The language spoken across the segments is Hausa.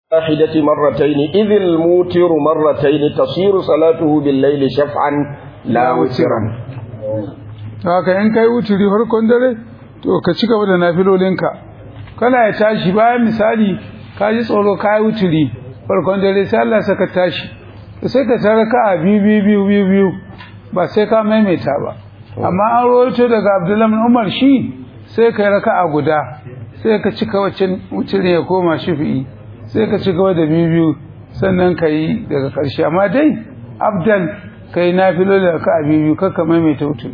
واحدة مرتين إذ الموتر مرتين تصير صلاته بالليل شفعا لا وترا haka in kai wuturi farkon dare to ka ci gaba da nafilolinka kana ya tashi bayan misali ka ji tsoro ka yi wuturi farkon dare sai Allah saka tashi sai ka tara ka a biyu biyu biyu biyu biyu ba sai ka maimaita ba amma an rawaito daga Abdullahi bin Umar shi sai ka yi raka'a guda sai ka cika wacce wuturi ya koma shafi'i sai ka ci gaba da biyu biyu sannan ka yi daga ƙarshe amma dai abdal ka yi nafilo da ka a biyu biyu kakka maimaita wutu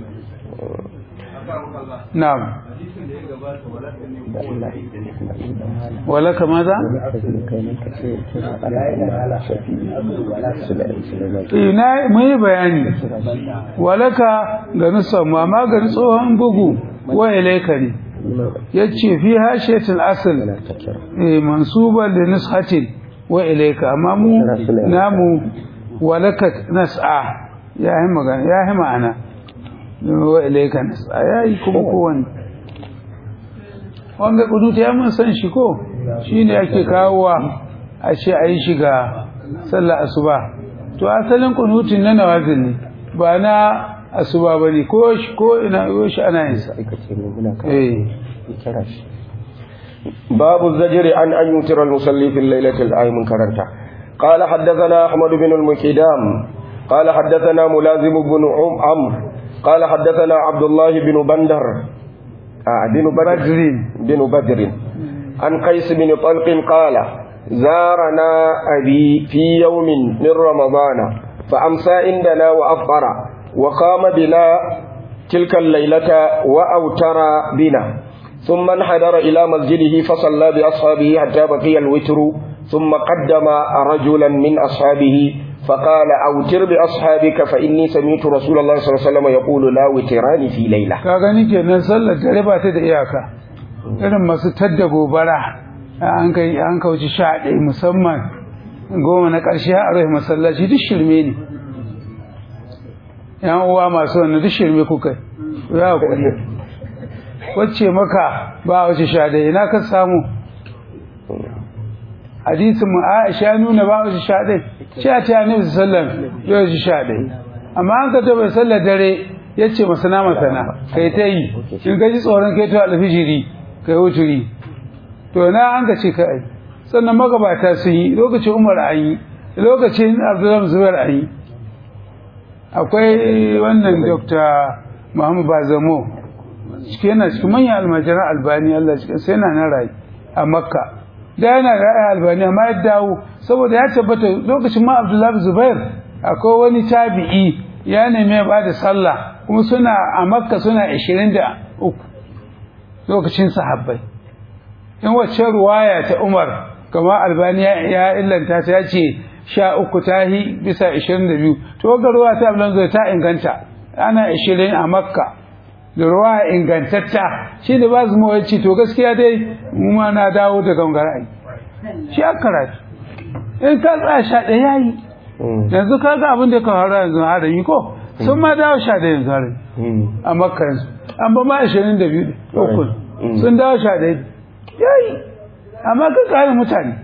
na'am wala kama za? ina mun yi bayani walaka ga nusan amma ga tsohon bugu wa ilaika ne yace fi hashiyatul asl eh mansuban li nushatin wa ilayka amma mu namu walaka nas'a ya yi magana ya yi ma'ana wa ilayka nas'a ya yi kuma kowanne wanga kuduta ya mun san shi ko shine ake kawowa a ce a yi shiga sallar asuba to asalin kunutin na nawazil ne ba na asuba bane ko ko ina yoshi ana yin sa eh باب الزجر عن أن يوتر المصلي في الليلة الآيم كرنتا قال حدثنا أحمد بن المكيدام قال حدثنا ملازم بن عم عمرو قال حدثنا عبد الله بن بندر آه بن بدر بن بدر عن قيس بن طلق قال زارنا أبي في يوم من رمضان فأمسى عندنا وأفطر وقام بنا تلك الليلة وأوتر بنا ثم انحدر إلى مسجده فصلى بأصحابه حتى بقي الوتر ثم قدم رجلا من أصحابه فقال أوتر بأصحابك فإني سمعت رسول الله صلى الله عليه وسلم يقول لا وتران في ليلة كاغني kenan sallar dare ba ta da iyaka irin masu tadda gobara an kai an kauci sha ɗaya musamman goma na ƙarshe a rai masallaci duk shirme ne yan uwa masu wannan duk shirme kuka ya kuɗi wacce maka ba wace sha ɗaya ina ka samu hadisin mu Aisha nuna ba wace sha ɗaya sha ta Annabi sallam ya wace sha ɗaya amma an ka ta bai sallar dare yace masana masana kai ta yi in ka ji tsoron kai ta alfijiri kai wuturi to na an ka ce ka ai sannan magabata sun yi lokacin Umar an yi lokacin Abdullahi Zubair an yi akwai wannan Dr. Muhammad Bazamo cike yana cikin manyan almajiran albani Allah cikin sai yana nan rayu a makka da yana rayu albani amma ya dawo saboda ya tabbata lokacin ma abdullahi zubair akwai wani tabi'i ya nemi ya bada sallah kuma suna a makka suna 23 lokacin sahabbai in wacce ruwaya ta umar kama albani ya illanta ta ya ce sha uku tahi bisa 22 to ga ruwa ta abdullahi ta inganta ana 20 a makka da ruwa ingantatta shi da ba su mawa ce to gaskiya dai mu ma na dawo da gangarai shi a karatu in ka tsaya sha ɗaya ya yi yanzu ka ga abin da ka faru yanzu har yi ko sun ma dawo sha ɗaya yanzu har a makka yanzu an ba ma ashirin da biyu uku sun dawo sha ɗaya ya yi amma ka kare mutane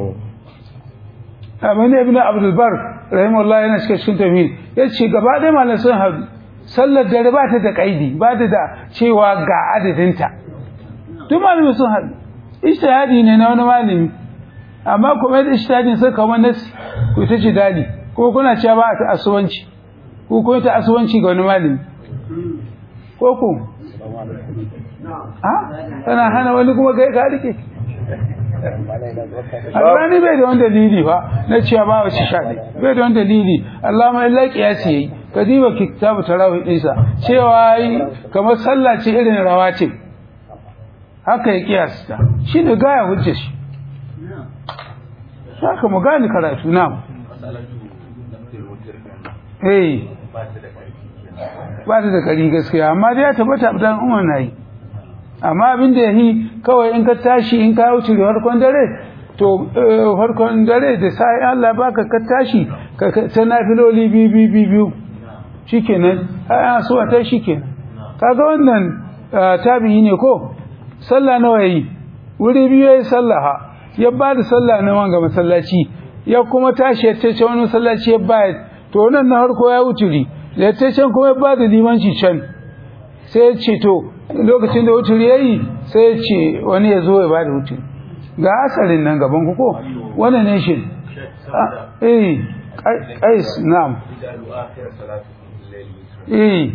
amma ne ibn abdulbar rahimahullah yana cikin cikin tafi ya ce gaba ɗaya malam sun haɗu sallar dare ba ta da kaidi ba ta da cewa ga adadinta duk malami sun haɗu ishtihadi ne na wani malami amma kuma yadda ishtihadin sai kawo nasi ku ta ci dadi ko kuna cewa ba ta asuwanci ko kuma ta asuwanci ga wani malami ko ku ha kana hana wani kuma kai ka rike Albani bai da wani dalili fa na cewa ba wace shaɗi bai da wani dalili Allah ma illa kiyasi yayi ka diba kitabu tarawih ɗinsa cewa yi kamar sallah ce irin rawatib haka ya kiyasta shi ne gaya hujja shi haka mu gani karatu na eh ba ta da ƙari gaskiya amma dai ya tabbata abdan umar na yi amma abin da ya yi kawai in ka tashi in ka wuce farkon dare to farkon dare da sai Allah baka ka tashi ka ta nafiloli biyu biyu biyu shikenan ai so ta shikenan kaga wannan tabi'i ne ko sallah nawa yi wuri biyu yayi sallah ya ba da sallah na wanga masallaci ya kuma tashi ya tace wani masallaci ya ba to nan na harko ya wuturi da ya tace kuma ya ba da limanci can sai ya ce to lokacin da wuturi ya yi sai ya ce wani ya zo ya ba da wuturi ga asarin nan gaban ku ko wannan ne shi eh qais na'am eh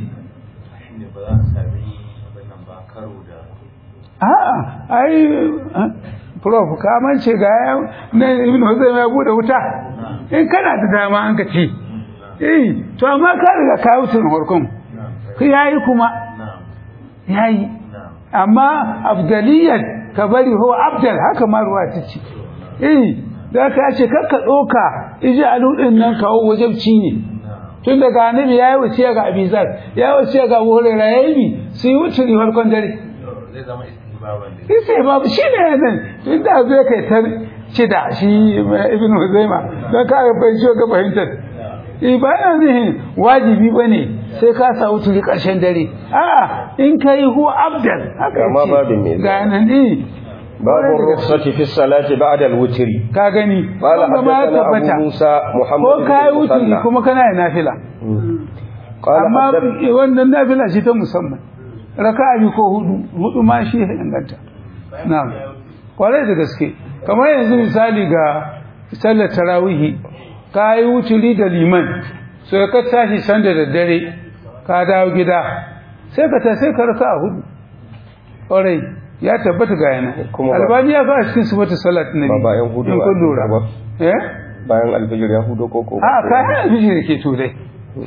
a'a ai prof ka mance ga na ibn Huzaima ya bude wuta in kana da dama an ka ci eh to amma ka riga ka wuce harkon kai yayi kuma yayi amma afdaliyat ka bari ho abdal haka ma ruwa ta ce eh da ka ce kakka doka iji aludin nan kawo wajabci ne tun daga annabi yayi wasiya ga abizar yayi wasiya ga hurairah yayi su yi wuce farkon dare zai zama istihbaban ne sai babu shi ne nan tun da zai kai ta cida shi ibn huzaima don ka ga fahimci ga fahimtar eh ba yana nihin wajibi ba ne sai ka sa wuturi ƙarshen dare a'a in ka yi hu abdal haka Amma babin me ce ga nan eh باب الرخصة في الصلاة بعد الوتر ka gani قال wanda ma ya حدثنا أبو tabbata موسى محمد ko بن ka yi wuturi المثنى kuma kana yin nafila قال amma حدث- wannan nafila ce ta musamman raka'a biyu ko hudu hudu ma shi ya inganta na'am kwarai da gaske kamar yanzu misali ga sallar tarawihi ka yi wuturi da liman so ka tashi can da daddare ka dawo gida sai ka ta sai ka raka'a hudu kwarai ya tabbata ga yana Kuma ba- albani ya kawo a cikin sifatu salat nabi Ba bayan hudu in ba, kun lura ba. eh bayan alfijir ya hudo ko ko a kayan alfijir ke to dai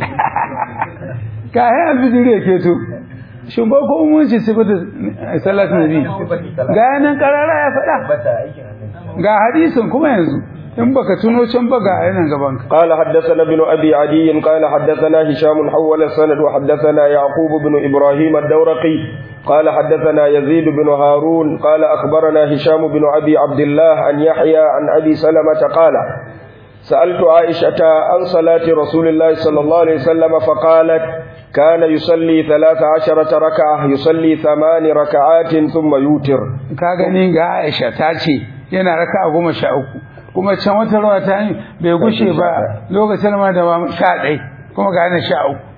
kayan alfijir ke to shin ba ko mun ci sifatu salat nabi ga yanan karara ya faɗa bata aikin annabi ga hadisin kuma yanzu in baka tuno can ba ga yanan gaban ka قال حدثنا ابن أبي عدي قال حدثنا هشام حول السند وحدثنا يعقوب بن إبراهيم الدورقي قال حدثنا يزيد بن هارون قال أخبرنا هشام بن أبي عبد الله عن يحيى عن أبي سلمة قال سألت عائشة عن صلاة رسول الله صلى الله عليه وسلم فقالت كان يصلي ثلاث عشرة ركعة يصلي ثمان ركعات ثم يوتر ka gani ga Aisha ta ce yana raka goma sha uku kuma can wata rawa ta yi bai gushe ba lokacin ma da ma sha ɗai kuma ga yana sha uku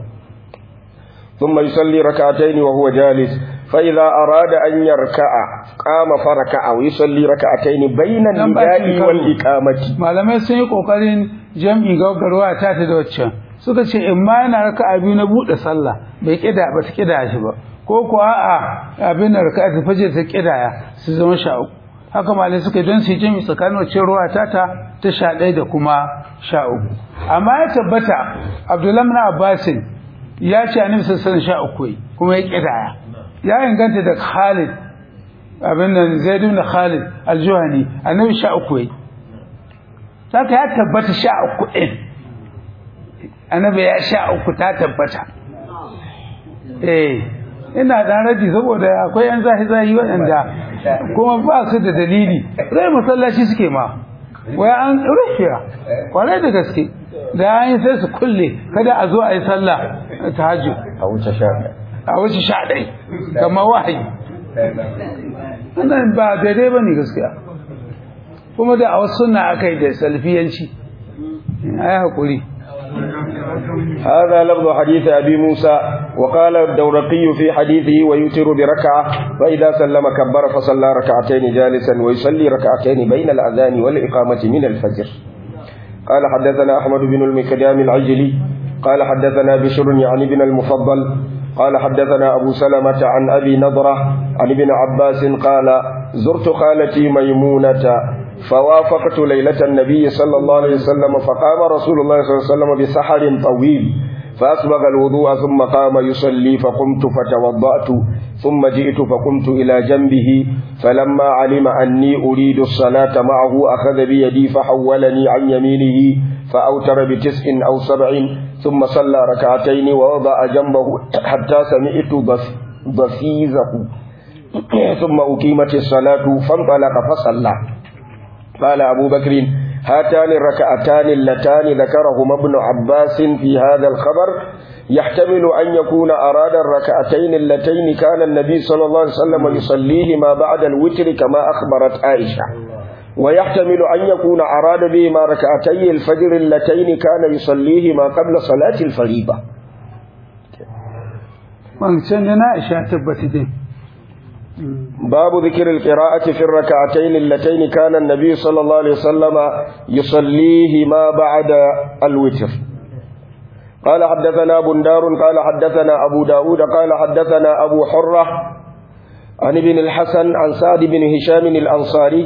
ثم يصلي ركعتين وهو جالس فإذا أراد أن يركع قام فركع ويصلي ركعتين بين Dan ba shi النداء karo. والإقامة malamai sun yi kokarin jam'i gaggarwa ta ta da waccan suka ce in ma yana raka biyu na buɗe sallah bai kida ba ta kida shi ba ko kuwa a abin da raka ta faje ta kidaya su zama sha uku haka malai suka yi don su yi jam'i tsakanin wacce ruwa ta ta ta sha ɗaya da kuma sha uku amma ya tabbata abdullahi bin abbasin ya ce annabi sallallahu alaihi sha uku yi kuma ya kidaya ya inganta da khalid abin nan zaid ibn khalid al-juhani annabi sha uku yi saka ya tabbata sha uku ɗin annabi ya sha uku ta tabbata eh ina dan raji saboda akwai yan zahi zahi waɗanda kuma ba su da dalili rai masallaci suke ma wai an rufiya kwarai da gaske da an yi sai su kulle kada a zo a yi sallah ta hajji أو تشاء a wasu sha ɗai kamar wahayi wannan ba daidai ba ne gaskiya kuma da a wasu suna aka yi da salfiyanci a yi haƙuri هذا لفظ حديث أبي موسى وقال الدورقي في حديثه ويوتر بركعة فإذا سلم كبر فصلى ركعتين جالسا ويصلي ركعتين بين الأذان والإقامة من الفجر قال حدثنا أحمد بن المكدام العجلي قال حدثنا بشر يعني بن المفضل قال حدثنا أبو سلمة عن أبي نضرة عن ابن عباس قال زرت خالتي ميمونة فوافقت ليلة النبي صلى الله عليه وسلم فقام رسول الله صلى الله عليه وسلم بسحر طويل فأسبغ الوضوء ثم قام يصلي فقمت فتوضأت ثم جئت فقمت إلى جنبه فلما علم أني أريد الصلاة معه أخذ بيدي فحولني عن يمينه فأوتر بتسع أو سبع ثم صلى ركعتين ووضع جنبه حتى سمعت ضف- ضفيزه ثم أقيمت الصلاة فانطلق فصلى قال أبو بكر هاتان الركعتان اللتان ذكرهما ابن عباس في هذا الخبر يحتمل أن يكون أراد الركعتين اللتين كان النبي صلى الله عليه وسلم يصليهما بعد الوتر كما أخبرت عائشة ويحتمل أن يكون أراد بهما ركعتي الفجر اللتين كان يصليهما قبل صلاة الفريضة wancan da na isha tabbata dai باب ذكر القراءة في الركعتين اللتين كان النبي صلى الله عليه وسلم يصليهما بعد الوتر قال حدثنا بندار قال حدثنا أبو داود قال حدثنا أبو حرة عن ابن الحسن عن سعد بن هشام الأنصاري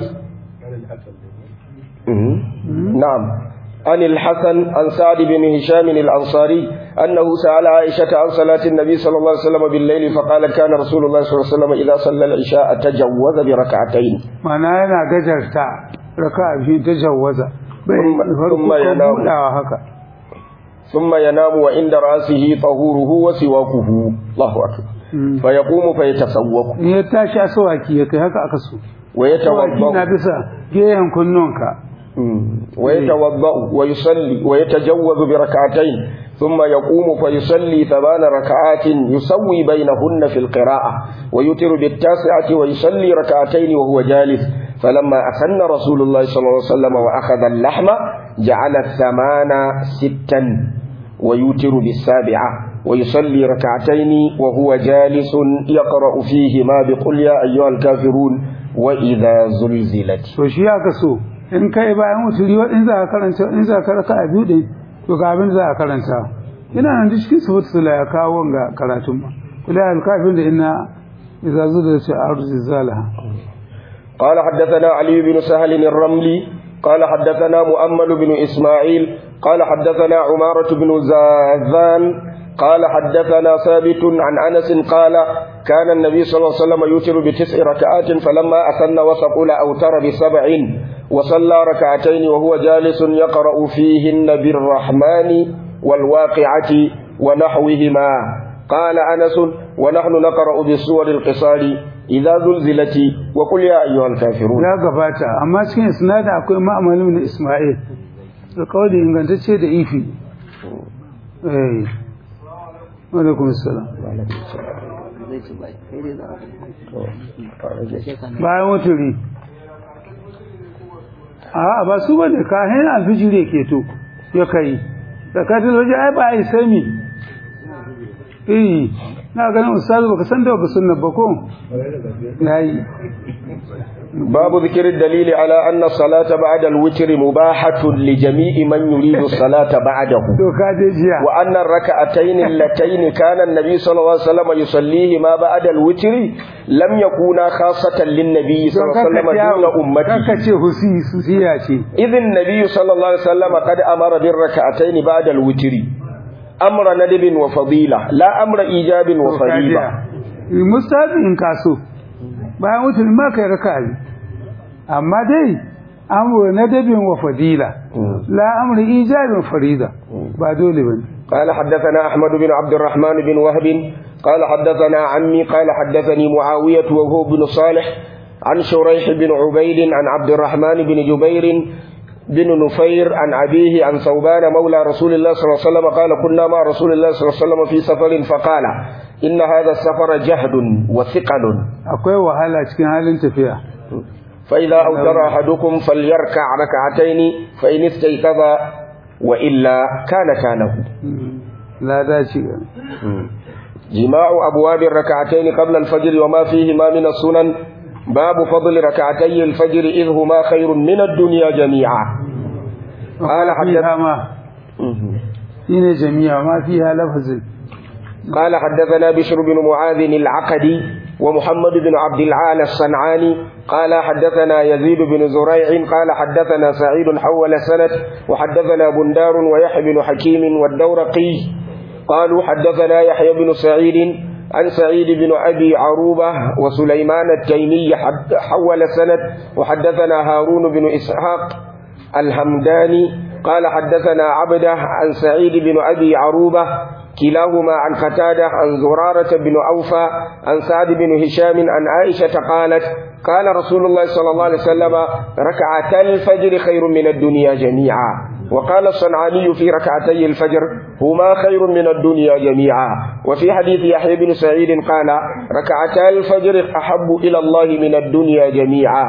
مم. نعم عن الحسن عن سعد بن هشام الأنصاري أنه سأل عائشة عن صلاة النبي صلى الله عليه وسلم بالليل فقال كان رسول الله صلى الله عليه وسلم إذا صلى العشاء تجوز بركعتين mana yana gajarta raka biyu ta jawwaza bai Thumma- farko thumma ko yanamu. budawa haka ثم ينام وعند رأسه طهوره وسواكه الله أكبر Mm. فيقوم فيتسوق in ya tashi asawaki ya kai haka aka so asawaki na ويتوضأ bisa gehen kunnonka مم. ويتوضأ ويصلي ويتجوز بركعتين ثم يقوم فيصلي ثمان ركعات يسوي بينهن في القراءة ويتر بالتاسعة ويصلي ركعتين وهو جالس فلما أسن رسول الله صلى الله عليه وسلم وأخذ اللحم جعل الثمان ستا ويوتر بالسابعة ويصلي ركعتين وهو جالس يقرأ فيهما بقل يا أيها الكافرون وإذا زلزلت to shi aka so in kai bayan wuturi wa in za ka karanta in za ka raka a biyu din to ga abin da za a karanta ina nan da cikin sifatu sula ya kawo wanga karatun ma kula al kafin da inna idza zudat arzi zalaha قال حدثنا علي بن سهل الرملي قال حدثنا مؤمل بن إسماعيل قال حدثنا عمارة بن زاذان قال حدثنا ثابت عن أنس قال كان النبي صلى الله عليه وسلم يوتر بتسع ركعات فلما أثن وثقل أوتر بسبع وصلى ركعتين وهو جالس يقرأ فيهن بالرحمن والواقعة ونحوهما قال أنس ونحن نقرأ بالسور القصار إذا زلزلت وقل يا أيها الكافرون ya gabata amma cikin isnad akwai ma'amalu na Isma'il da kawai ingantacce da ifi eh wa alaikum assalam bayan wuturi a ba su bane kahin alfijiri ke to ya kai zakatul waje ai ba ai sami eh na ganin ustazu baka san da baka sunna ba ko yayi باب ذكر الدليل على أن الصلاة بعد الوتر مباحة لجميع من يريد الصلاة بعده to ka je jiya وأن الركعتين اللتين كان النبي صلى الله عليه وسلم يصليهما بعد الوتر لم يكونا خاصة للنبي صلى الله عليه وسلم دون أمته kaka ce husi husiya ce إذ النبي صلى الله عليه وسلم قد أمر بالركعتين بعد الوتر أمر ندب وفضيلة لا أمر إيجاب وفريضة mustahabi in kaso bayan wutar ma kai raka'a amma dai amru nadabin wa fadila la amru ijabin farida ba dole bane قال حدثنا أحمد بن عبد الرحمن بن وهب قال حدثنا عمي قال حدثني معاوية وهو بن صالح عن شريح بن عبيد عن عبد الرحمن بن جبير بن نفير عن أبيه عن ثوبان مولى رسول الله صلى الله عليه وسلم قال كنا مع رسول الله صلى الله عليه وسلم في سفر فقال إن هذا السفر جهد وثقل akwai wahala cikin halin tafiya فإذا أوتر أحدكم فليركع ركعتين فإن استيقظ وإلا كان كانه la dace جماع أبواب الركعتين قبل الفجر وما فيهما من السنن باب فضل ركعتي الفجر إذ هما خير من الدنيا جميعا قال حدث fiha ma shine jami'a ma fiha lafazin قال حدثنا بشر بن معاذ العقدي ومحمد بن عبد العال الصنعاني قال حدثنا يزيد بن زريع قال حدثنا سعيد حول السند وحدثنا بندار ويحيى بن حكيم والدورقي قالوا حدثنا يحيى بن سعيد عن سعيد بن أبي عروبة وسليمان التيمي حد- حول السند وحدثنا هارون بن إسحاق الهمداني قال حدثنا عبده عن سعيد بن أبي عروبة كلاهما عن قتادة عن زرارة بن أوفى عن سعد بن هشام عن عائشة قالت قال رسول الله صلى الله عليه وسلم ركعتا الفجر خير من الدنيا جميعا وقال الصنعاني في ركعتي الفجر هما خير من الدنيا جميعا وفي حديث يحيى بن سعيد قال ركعتا الفجر أحب إلى الله من الدنيا جميعا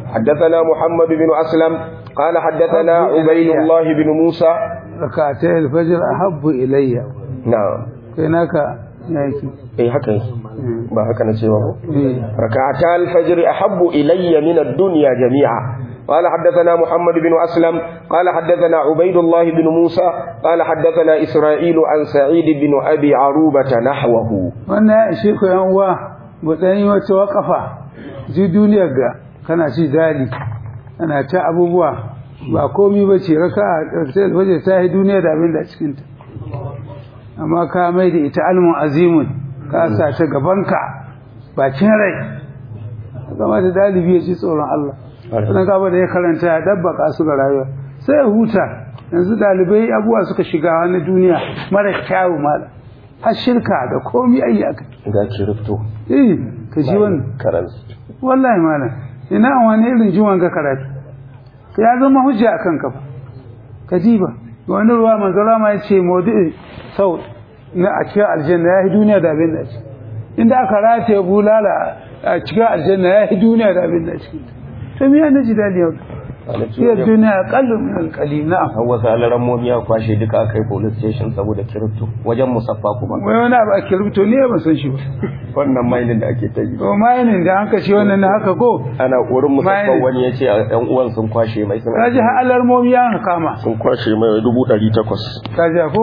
حدثنا محمد بن أسلم قال حدثنا عبيد الله بن موسى rakatai alfajr ahabbu ilayya نعم kai naka yaki eh haka yake ba haka na cewa ba eh ركعتا الفجر أحب إلي من الدنيا جميعا قال حدثنا محمد بن أسلم قال حدثنا عبيد الله بن موسى قال حدثنا إسرائيل عن سعيد بن أبي عروبة نحوه wannan ya ishe ku yan uwa mu dan yi wata wakafa ji duniyar ga kana ci dali kana ta abubuwa ba komai ba ce raka rakatai alfajr ta yi duniya da abin da a cikin ta amma ka mai da ita almun azimun ka sa ta gabanka bakin rai zama da dalibi ya ji tsoron Allah sannan gaba da ya karanta ya dabbaka su ga rayuwa sai ya huta yanzu dalibai abubuwa suka shiga wani duniya mara kyawu mala har shirka da komi ayi aka ga kirifto eh ka ji wannan karansu wallahi mala ina wani irin jiwon ka karatu ya zama hujja akan ka fa ka ji ba wani ruwa manzala ma ya ce maudu'i sau na a cikin aljanna ya yi duniya da abin da ci inda aka rataye bulala a cikin aljanna ya yi duniya da abin da ci to me ya naji dadi yau iya duniya kallu min alqali na'am hawa salaran momiya kwashe duka aka yi police station saboda kirifto wajen musaffa kuma wai wani abu ake rubuto ne ban san shi ba wannan mailin da ake ta yi to mayanin da an kashe wannan na haka ko ana wurin musaffa Mining. wani ya ce yan uwan sun kwashe mai suna kaji har alarmomi ya kama sun kwashe mai dubu ɗari takwas kaji ko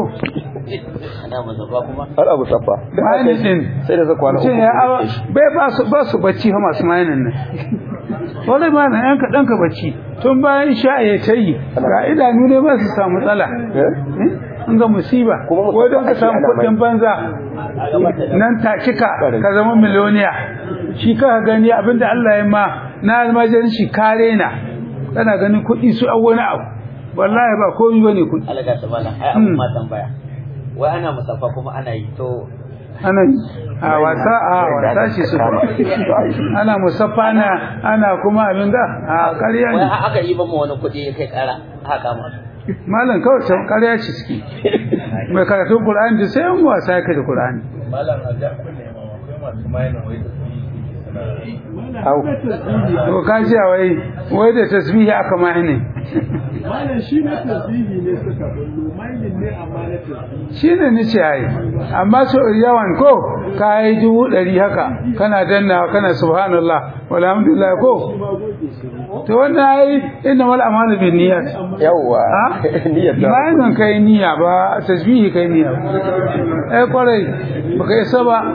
har abu saffa mayanin din sai da zakwana uku mutum ya awa bai ba su ba su bacci fa masu mayanin nan wani ma na yan kaɗan ka bacci tun bayan sha ya ta yi ga idanu ne ba su samu matsala Eh? an ga musiba Kuma musamman wai don ka ake samu ana mai. kuɗin banza nan ta cika ka zama miliyoniya shi ka gani abinda Allah ya ma na almajirin shi kare na kana ganin kuɗi su an wani abu wallahi ba komi bane kuɗi alaga ta bala ai abu ma tambaya wai ana musaffa kuma ana yi to ana a wasa a wasa shi su ana musaffa na ana kuma abin da a ƙarya wai ne har aka yi ba mu wani kuɗi ya kai ƙara haka ma malam kawai can ƙarya ce suke mai karatun Qur'ani da sai an wasa yake da Qur'ani malam a ja kunne ma akwai masu mayanin wai da su yi suna Au. to ka ji wai wai da tasbihi aka ma ne Malam shi na tasbihi ne suka bullo, mailin ne amma na tasbihi. shine ni ce ai amma so yawan ko ka yi dubu ɗari haka kana danna kana subhanallah walhamdulillah ko to wannan ai inna mal amalu bin niyyat yawwa ha niyyar ta bayan nan kai niyya ba tasbihi kai niyya eh kwarai baka isa ba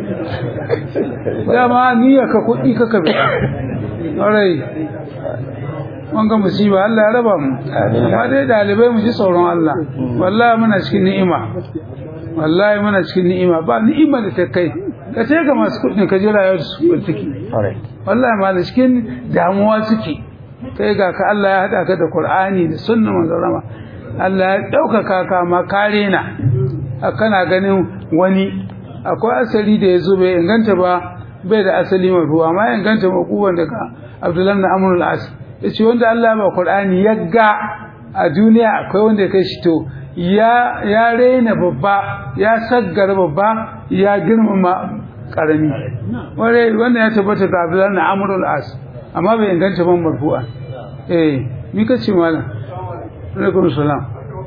dama niyya ka kuɗi ka kabe kwarai wanga musiba Allah ya raba mu Amin. amma dai dalibai mu ji tsoron Allah wallahi muna cikin ni'ima wallahi muna cikin ni'ima ba ni'ima da ta kai ka ce ga masu kuɗi ka ji rayuwar su take Alright. wallahi ma da cikin damuwa suke kai ga ka Allah ya hada ka da Qur'ani da sunnar manzon rama Allah ya daukaka ka ma kare na a kana ganin wani akwai asali da yazo bai inganta ba bai da asali mai ruwa ma ya inganta makuban daga Abdullahi na Amr al-As yace wanda Allah ya ba Qur'ani ya ga a duniya akwai wanda ya kai shi to ya ya rena babba ya saggara babba ya girmama karami wanda wanda ya tabbata ga Abdullahi na Amr al-As amma bai inganta ban marfu'a eh mi kace malam alaikum salam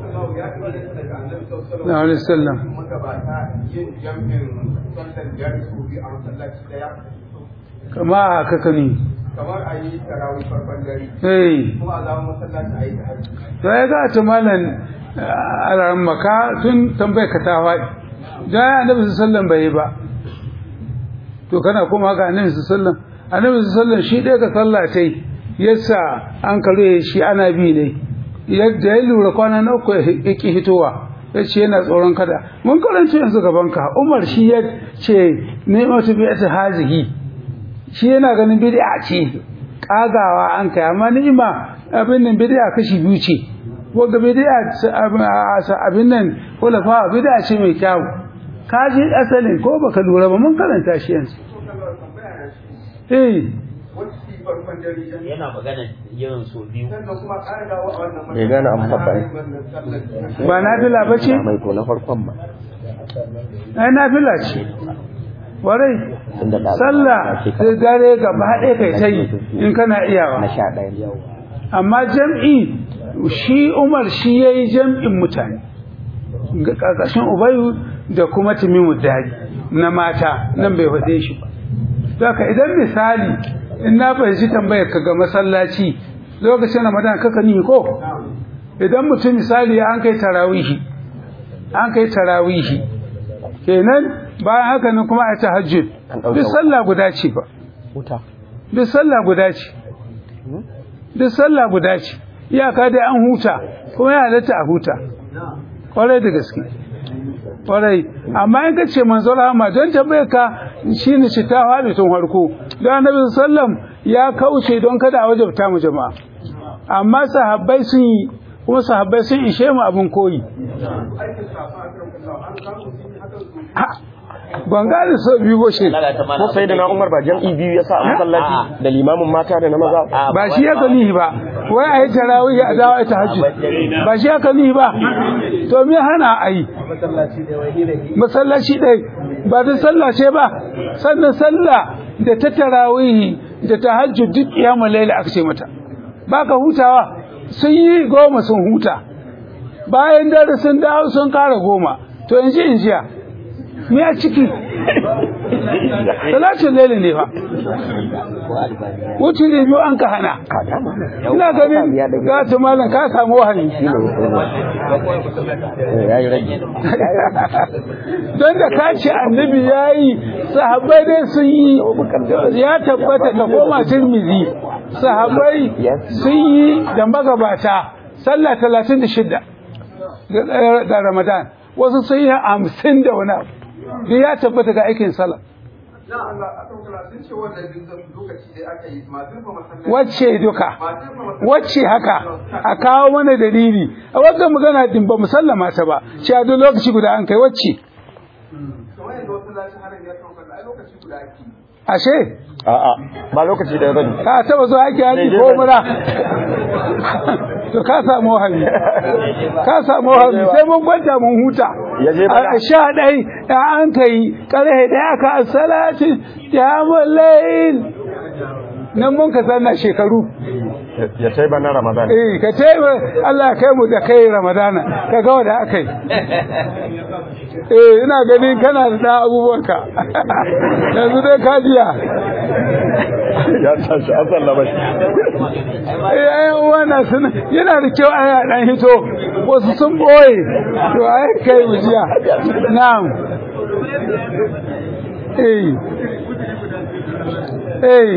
na alaihi salam kama haka kani Kamar a yi tarawih farkon dare, eh kuma a zama masallaci a yi ta hajji. to ya ga ta malam alaran maka tun tambayar ka ta faɗi da annabi sallallahu bai yi ba to kana kuma ga annabi sallallahu annabi sallallahu shi ɗaya ka sallatai yasa an kare shi ana bi ne yadda ya lura kwana na uku ya ki hitowa ya ce yana tsoron kada mun karanta yanzu gaban ka umar shi ya ce ne mata bi ta hazihi shi yana ganin bid'a ce kagawa an kai amma ni'ima abin nan bid'a kashi biyu ce wanda bid'a abin nan kulafa bid'a ce mai kyau ka ji asalin ko baka lura ba mun karanta shi yanzu eh Wacce su yi farkon dare yan yana magana yin so biyu sannan kuma ƙara dawo a wannan Bai gane an faɗa ne. wannan sallar. ba nafila ba ce mai ko na farkon ba ai nafila ce warai Tunda da- sallah sai dare gaba ɗaya kai ta yi in kana iyawa na sha ɗaya amma jam'i shi Umar shi yayi jam'in mutane ga ƙarƙashin Ubayu da kuma Timimu Dari na mata nan bai faɗe shi ba Saka idan misali in na fahimci tambayar ka ga masallaci lokacin Ramadan kaka ni ko idan mutum misali an kai tarawihi an kai tarawihi kenan bayan haka nan kuma a tahajjud An ɗauka duk sallah guda ce ba wuta duk sallah guda ce duk sallah guda ce iyaka dai an huta kuma ya halatta a huta kwarai da gaske kwarai amma in ka ce manzon rahama don tambayar ka shine shi ta faɗi tun farko don annabi sallam ya kauce don kada a wajabta mu jama'a amma sahabbai sun yi kuma sahabbai sun ishe mu abin koyi Ha, ban gane so biyu ko shi Allah ta ko sai da na umar ba jam'i biyu ya sa a masallaci da limamin mata da na maza ba shi ya nihi ba wai a yi tarawih a dawo a tahajjud ba shi ya nihi ba to me hana a yi masallaci ɗai ba ta sallah ce ba sannan sallah da ta tarawih da tahajjud duk kiyamul laili aka ce mata ba ka hutawa sun yi goma sun huta bayan dare sun dawo sun kara goma to in ji in jiya me a ciki salatin laili ne fa wuce ne biyu an ka hana ina ganin ga ta malam ka samu wahayi ya yi rage don da ka ce annabi ya yi sahabbai dai sun yi ya tabbata ka koma tirmizi sahabbai sun yi da magabata sallah talatin da shidda da ramadan wasu sun yi hamsin da wani abu da ya tabbata ga aikin sallah wacce duka wacce haka a kawo mana dalili a wadda magana din ba musallama ta ba shi a duk lokaci guda an kai wacce ashe a'a ba lokaci da bane ka taba zuwa aiki haji ko mura to ka samu wahabi ka samu wahabi sai mun kwanta mun huta Ya je bana. a sha ɗai da an kai ƙarhe da aka asalatin ya mullayin nan mun ka sanna shekaru ya sai ba na ramadan eh ka ce Allah ya kai mu da kai ramadana ka ga wanda aka yi eh ina ganin kana da ɗan abubuwanka yanzu dai ka jiya ya tashi an sallama shi eh ai wannan sun yana da kyau ai dan hito wasu sun boye to ai kai mu jiya na'am eh eh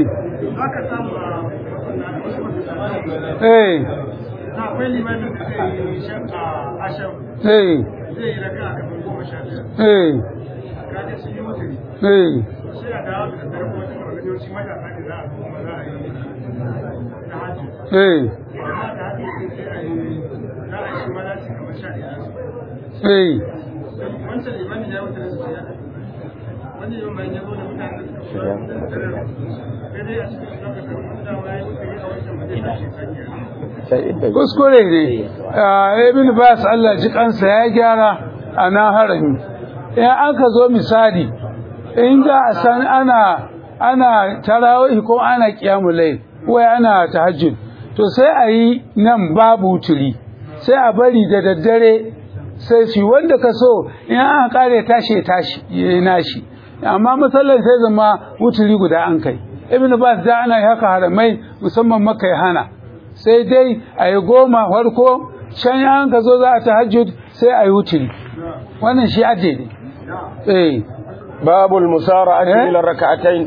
eh akwai limanin da zai yi shan a asham eh zai yi raka a kafin goma sha biyar eh kaga sun yi mutane eh sai a dawo da daddare kuma cikin organizoci matasa ne za a zo kuma za a yi ta hajji eh amma da hajji sai a yi za a yi shi malaci kamar sha ɗaya eh wancan limanin ya wuce da su ya wani yau mai yazo da mutane da suka fara da daddare sai dai a cikin zaka kan wani dama ya yi wuce a wancan ba zai tashi sakiya sai inda kuskure ne Ah, ibn bas Allah ji kansa ya gyara a nan harami in aka zo misali in za a san ana ana tarawih ko ana qiyamul layl wai ana tahajjud to sai a yi nan babu wuturi sai a bari da daddare sai shi wanda ka so in an kare tashi ya tashi yayi nashi amma masallan sai zama wuturi guda an kai ibn bas da ana yi haka haramai musamman maka ya hana sai dai a yi goma farko can yan ka zo za a tahajjud sai a yi wuturi wannan shi ade ne eh babul musara'ati Eh? ila rak'atayn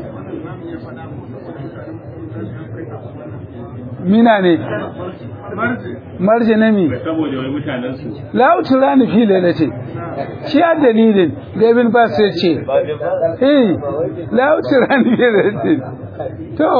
mina ne marje na mi saboda wai mutanen su la utura ni fi lalace shi a dalilin da ibn bas ya ce eh la utura ni fi lalace to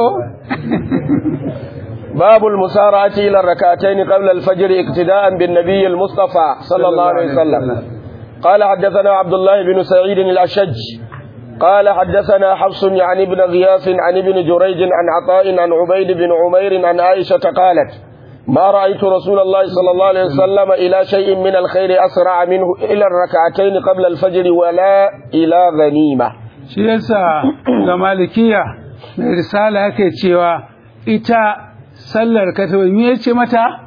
باب المسارعة إلى الركعتين قبل الفجر اقتداء بالنبي المصطفى صلى الله عليه وسلم قال حدثنا عبد الله بن سعيد الأشج قال حدثنا حفص عن ابن غياث عن ابن جريج عن عطاء عن عبيد بن عمير عن عائشة قالت ما رأيت رسول الله صلى الله عليه وسلم إلى شيء من الخير أسرع منه إلى الركعتين قبل الفجر ولا إلى غنيمة shi yasa ga malikiya mai risala yake cewa ita sallar katabai me yace mata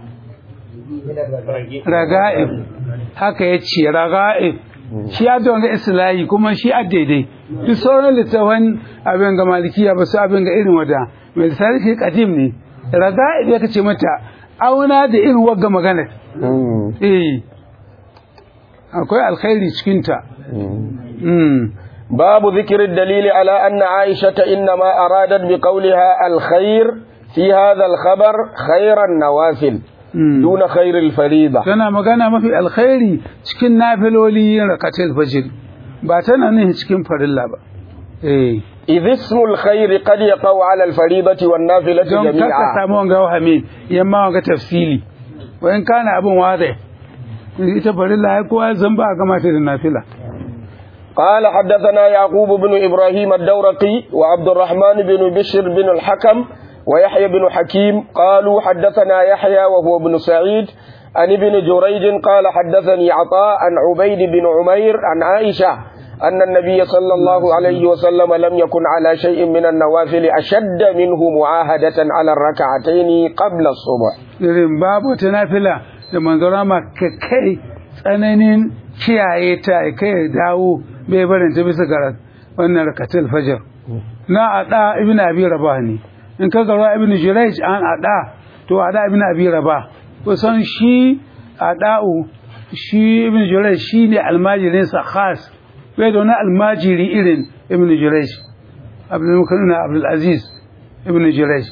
raga'ib haka yace raga'ib shi ya da wani islahi kuma shi a daidai duk sauran littafan abin ga malikiya ba su abin ga irin wada mai risala shi kadim ne raga'ib ya kace mata auna da irin wagga magana eh akwai alkhairi cikinta mm. باب ذكر الدليل على أن عائشة إنما أرادت بقولها الخير في هذا الخبر خير النوافل Mm. دون خير الفريضة tana magana mafi alkhairi cikin nafiloli yin rakatul fajr ba tana nihin cikin farilla ba eh إذ اسم الخير قد يقع على الفريضة والنافلة don kaka جميعا samu wanga wahami yamma wanga tafsili wa in kana abin wazi ita farilla ya kowa zan ba a gama ta da nafila قال حدثنا يعقوب بن إبراهيم الدورقي وعبد الرحمن بن بشر بن الحكم ويحيى بن حكيم قالوا حدثنا يحيى وهو ابن سعيد عن ابن جريج قال حدثني عطاء عن عبيد بن عمير عن عائشة أن النبي صلى الله عليه وسلم لم يكن على شيء من النوافل أشد منه معاهدة على الركعتين قبل الصبح irin babu wata nafila da manzora ma ka kai tsananin kiyaye ta ya kai ya dawo bai barin ta bisa ga wannan rakatul fajr na ada ibn abi rabah ne in ka ga ibn jurayj an ada to ada ibn abi rabah kusan shi ada'u shi ibn jurayj shi ne almajirin sa khas bai da wani almajiri irin ibn jurayj abdul mukarrina abdul aziz ibn jurayj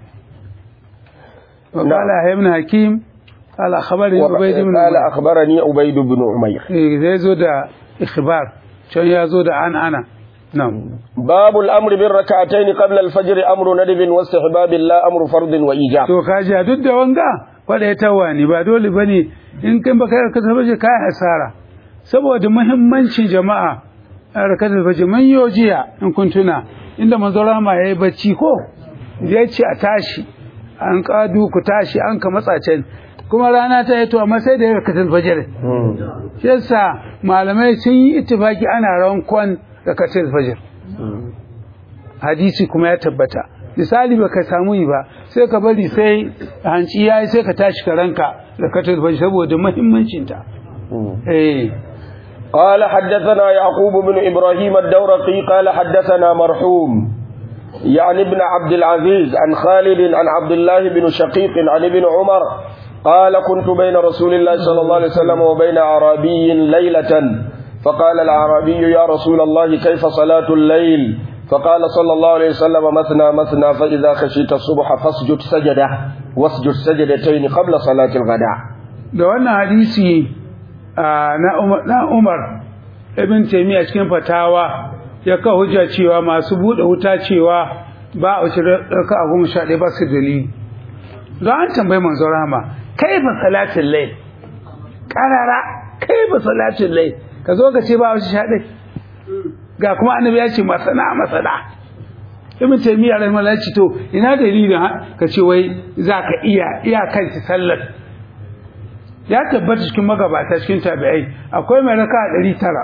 وقال يحيى بن حكيم قال أخبرني عبيد بن قال عمير أخبرني عبيد بن عمير إيه، زي زود إخبار شو يا زود عن أنا نعم باب الأمر بالركعتين قبل الفجر أمر ندب واستحباب لا أمر فرض وإيجاب to kaji a duk da wanga wanda ya tawani ba dole bane in kin baka rakatul fajr kai asara saboda muhimmancin jama'a a rakatul fajr man yojiya in kun tuna inda manzo rama yayi bacci ko ya ce a tashi an kadu ku tashi an ka matsa can kuma rana ta yi to amma sai da ya rakatul fajr shi yasa malamai sun yi ittifaki ana rankon rakatul fajr hadisi kuma ya tabbata misali baka samu yi ba sai ka bari sai hanci yayi sai ka tashi ka ranka rakatul fajr saboda muhimmancin ta eh قال حدثنا يعقوب بن إبراهيم الدورقي قال حدثنا مرحوم يعني ابن عبد العزيز عن خالد عن عبد الله بن شقيق عن ابن عمر قال كنت بين رسول الله صلى الله عليه وسلم وبين أعرابي ليلة فقال الأعرابي يا رسول الله كيف صلاة الليل فقال صلى الله عليه وسلم مثنى مثنى فإذا خشيت الصبح فاسجد سجدة واسجد سجدتين قبل صلاة الغداء da wannan hadisi ah, na Umar na Umar ibn Taymiyyah cikin fatawa ya ka hujja cewa masu bude wuta cewa ba a wuce raka a goma sha ɗaya ba su dalili don an tambayi manzo rama kaifa salatin layl karara kaifa salatin layl ka zo ka ce ba a wuce sha ɗaya ga kuma annabi ya ce masana masana ibn taymiya rahimahullah ya ce to ina dalilin ha- ka ce wai za ka iya iya kanci sallar ya tabbata cikin magabata cikin tabi'ai akwai mai raka ɗari tara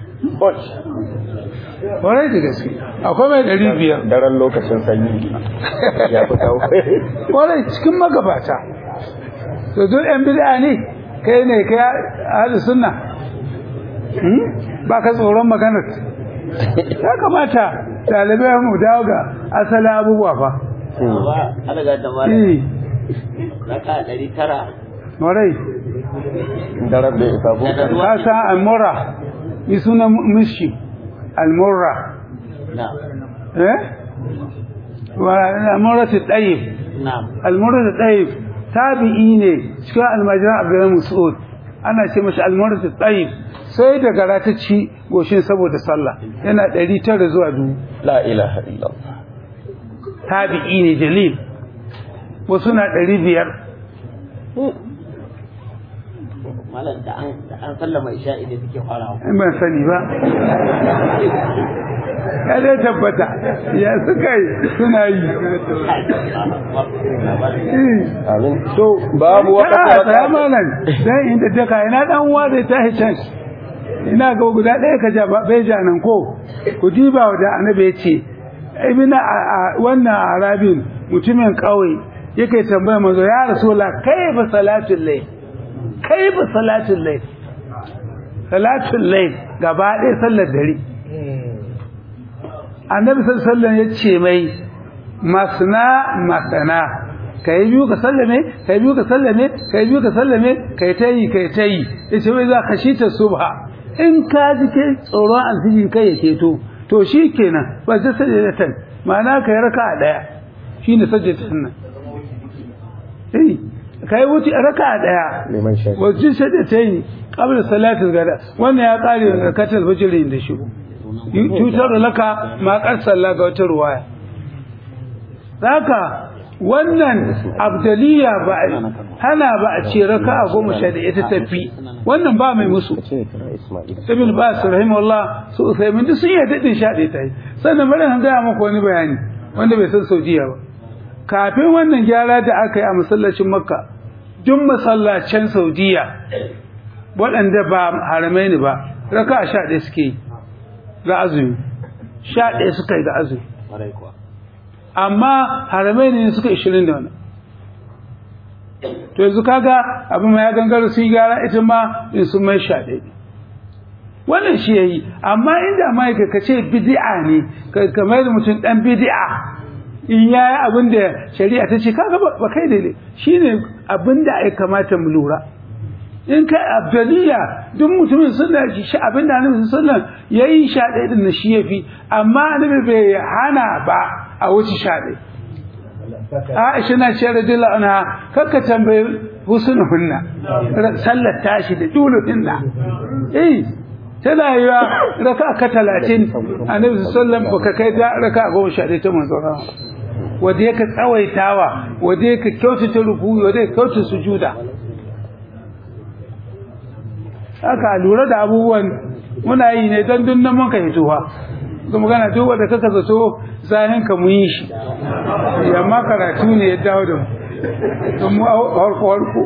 warai da gaske akwai mai ɗari biyar daren lokacin sanyi ya fi kawo warai cikin magabata to duk yan bid'a ne kai ne kai ahli sunna Hmm? ba ka tsoron maganar ya kamata ɗalibai mu dawo ga asalin abubuwa fa ba alaga da mara eh raka ɗari tara warai daren da ya isa ko da ruwa ka san almura ni sunan mishi almura na eh wa almura ta ɗayib na almura ta ɗayib tabi'i ne cikin almajiran abdullahi mas'ud ana ce mashi almura ta ɗayib sai da gara ta ci goshin saboda sallah yana ɗari tara zuwa dubu la ilaha illallah tabi'i ne jalil wasu na ɗari biyar malam da an da an sallama isha'i ne suke farawa in ban sani ba ya dai tabbata ya suka yi suna yi Eh. amin to babu Kana wakati tsaya malam dan inda ta kai na dan uwa zai tashi can ina ga guda ɗaya ka ja ba- bai ja nan ko ku diba da annabi ya ce ibn a- a- wannan arabin mutumin ƙauye yake tambaya manzo ya rasulullah kaifa salatul layl kaifa salatul layl salatul layl gaba ɗaya sallar dare annabi sallallahu alaihi wasallam ya ce mai masna masana kai biyu ka sallame kai biyu ka sallame kai biyu ka sallame kai tayi kai tayi yace wai za ka shita subha in ka ji ke tsoron alfijin kai ya keto to shikenan ba ta sajadatan ma'ana kai raka'a daya shine sajadatan nan eh kai wuce raka'a daya liman shafi wajen sajadatan qabla salatul gada wannan ya kare rakatul fajr da shi cutar laka ma karsalla ga wata ruwaya haka wannan abdaliya ba a hana ba a ce raka a goma sha da ita tafi wannan ba mai musu ce kira Ismail ibn bas rahimahullah su usaimin duk sun yi daɗin sha ɗaya ta yi sannan bari an gaya maka wani bayani wanda bai san saudiya ba kafin wannan gyara da aka yi a masallacin makka duk masallacin saudiya waɗanda ba haramai ne ba raka a sha ɗaya suke yi ga azumi sha ɗaya suka yi ga azumi Kwarai kuwa. amma haramai ne suka ishirin da wani to yanzu kaga abin ma ya gangara su yi gara ita ma in sun mai sha ɗaya wannan shi ya yi amma inda ma ka ce bidi'a ne ka kamar da mutum ɗan bidi'a in ya yi abin da shari'a ta ce kaga ba ba kai daidai shi ne abin da ya kamata mu lura in kai abdaliya duk mutumin sunna shi abin da annabi sallallahu ya yi sha ɗaya din na shi ya fi amma annabi bai hana ba a wuce sha ɗaya Aisha na ce radiyallahu anha kakka tambayi husnuhunna sallar tashi da duluhinna eh tana yi wa raka ka talatin annabi sallam baka kai ta raka goma sha ɗaya ta manzo rama wanda yake tsawaitawa wanda yake kyautata rukuyi wanda yake kyautata sujuda haka lura da abubuwan muna yi ne don dunnan mun ka hituwa ga magana duk wanda kaka zato zahin ka mu yi shi amma karatu ne ya dawo da mu don mu harko harko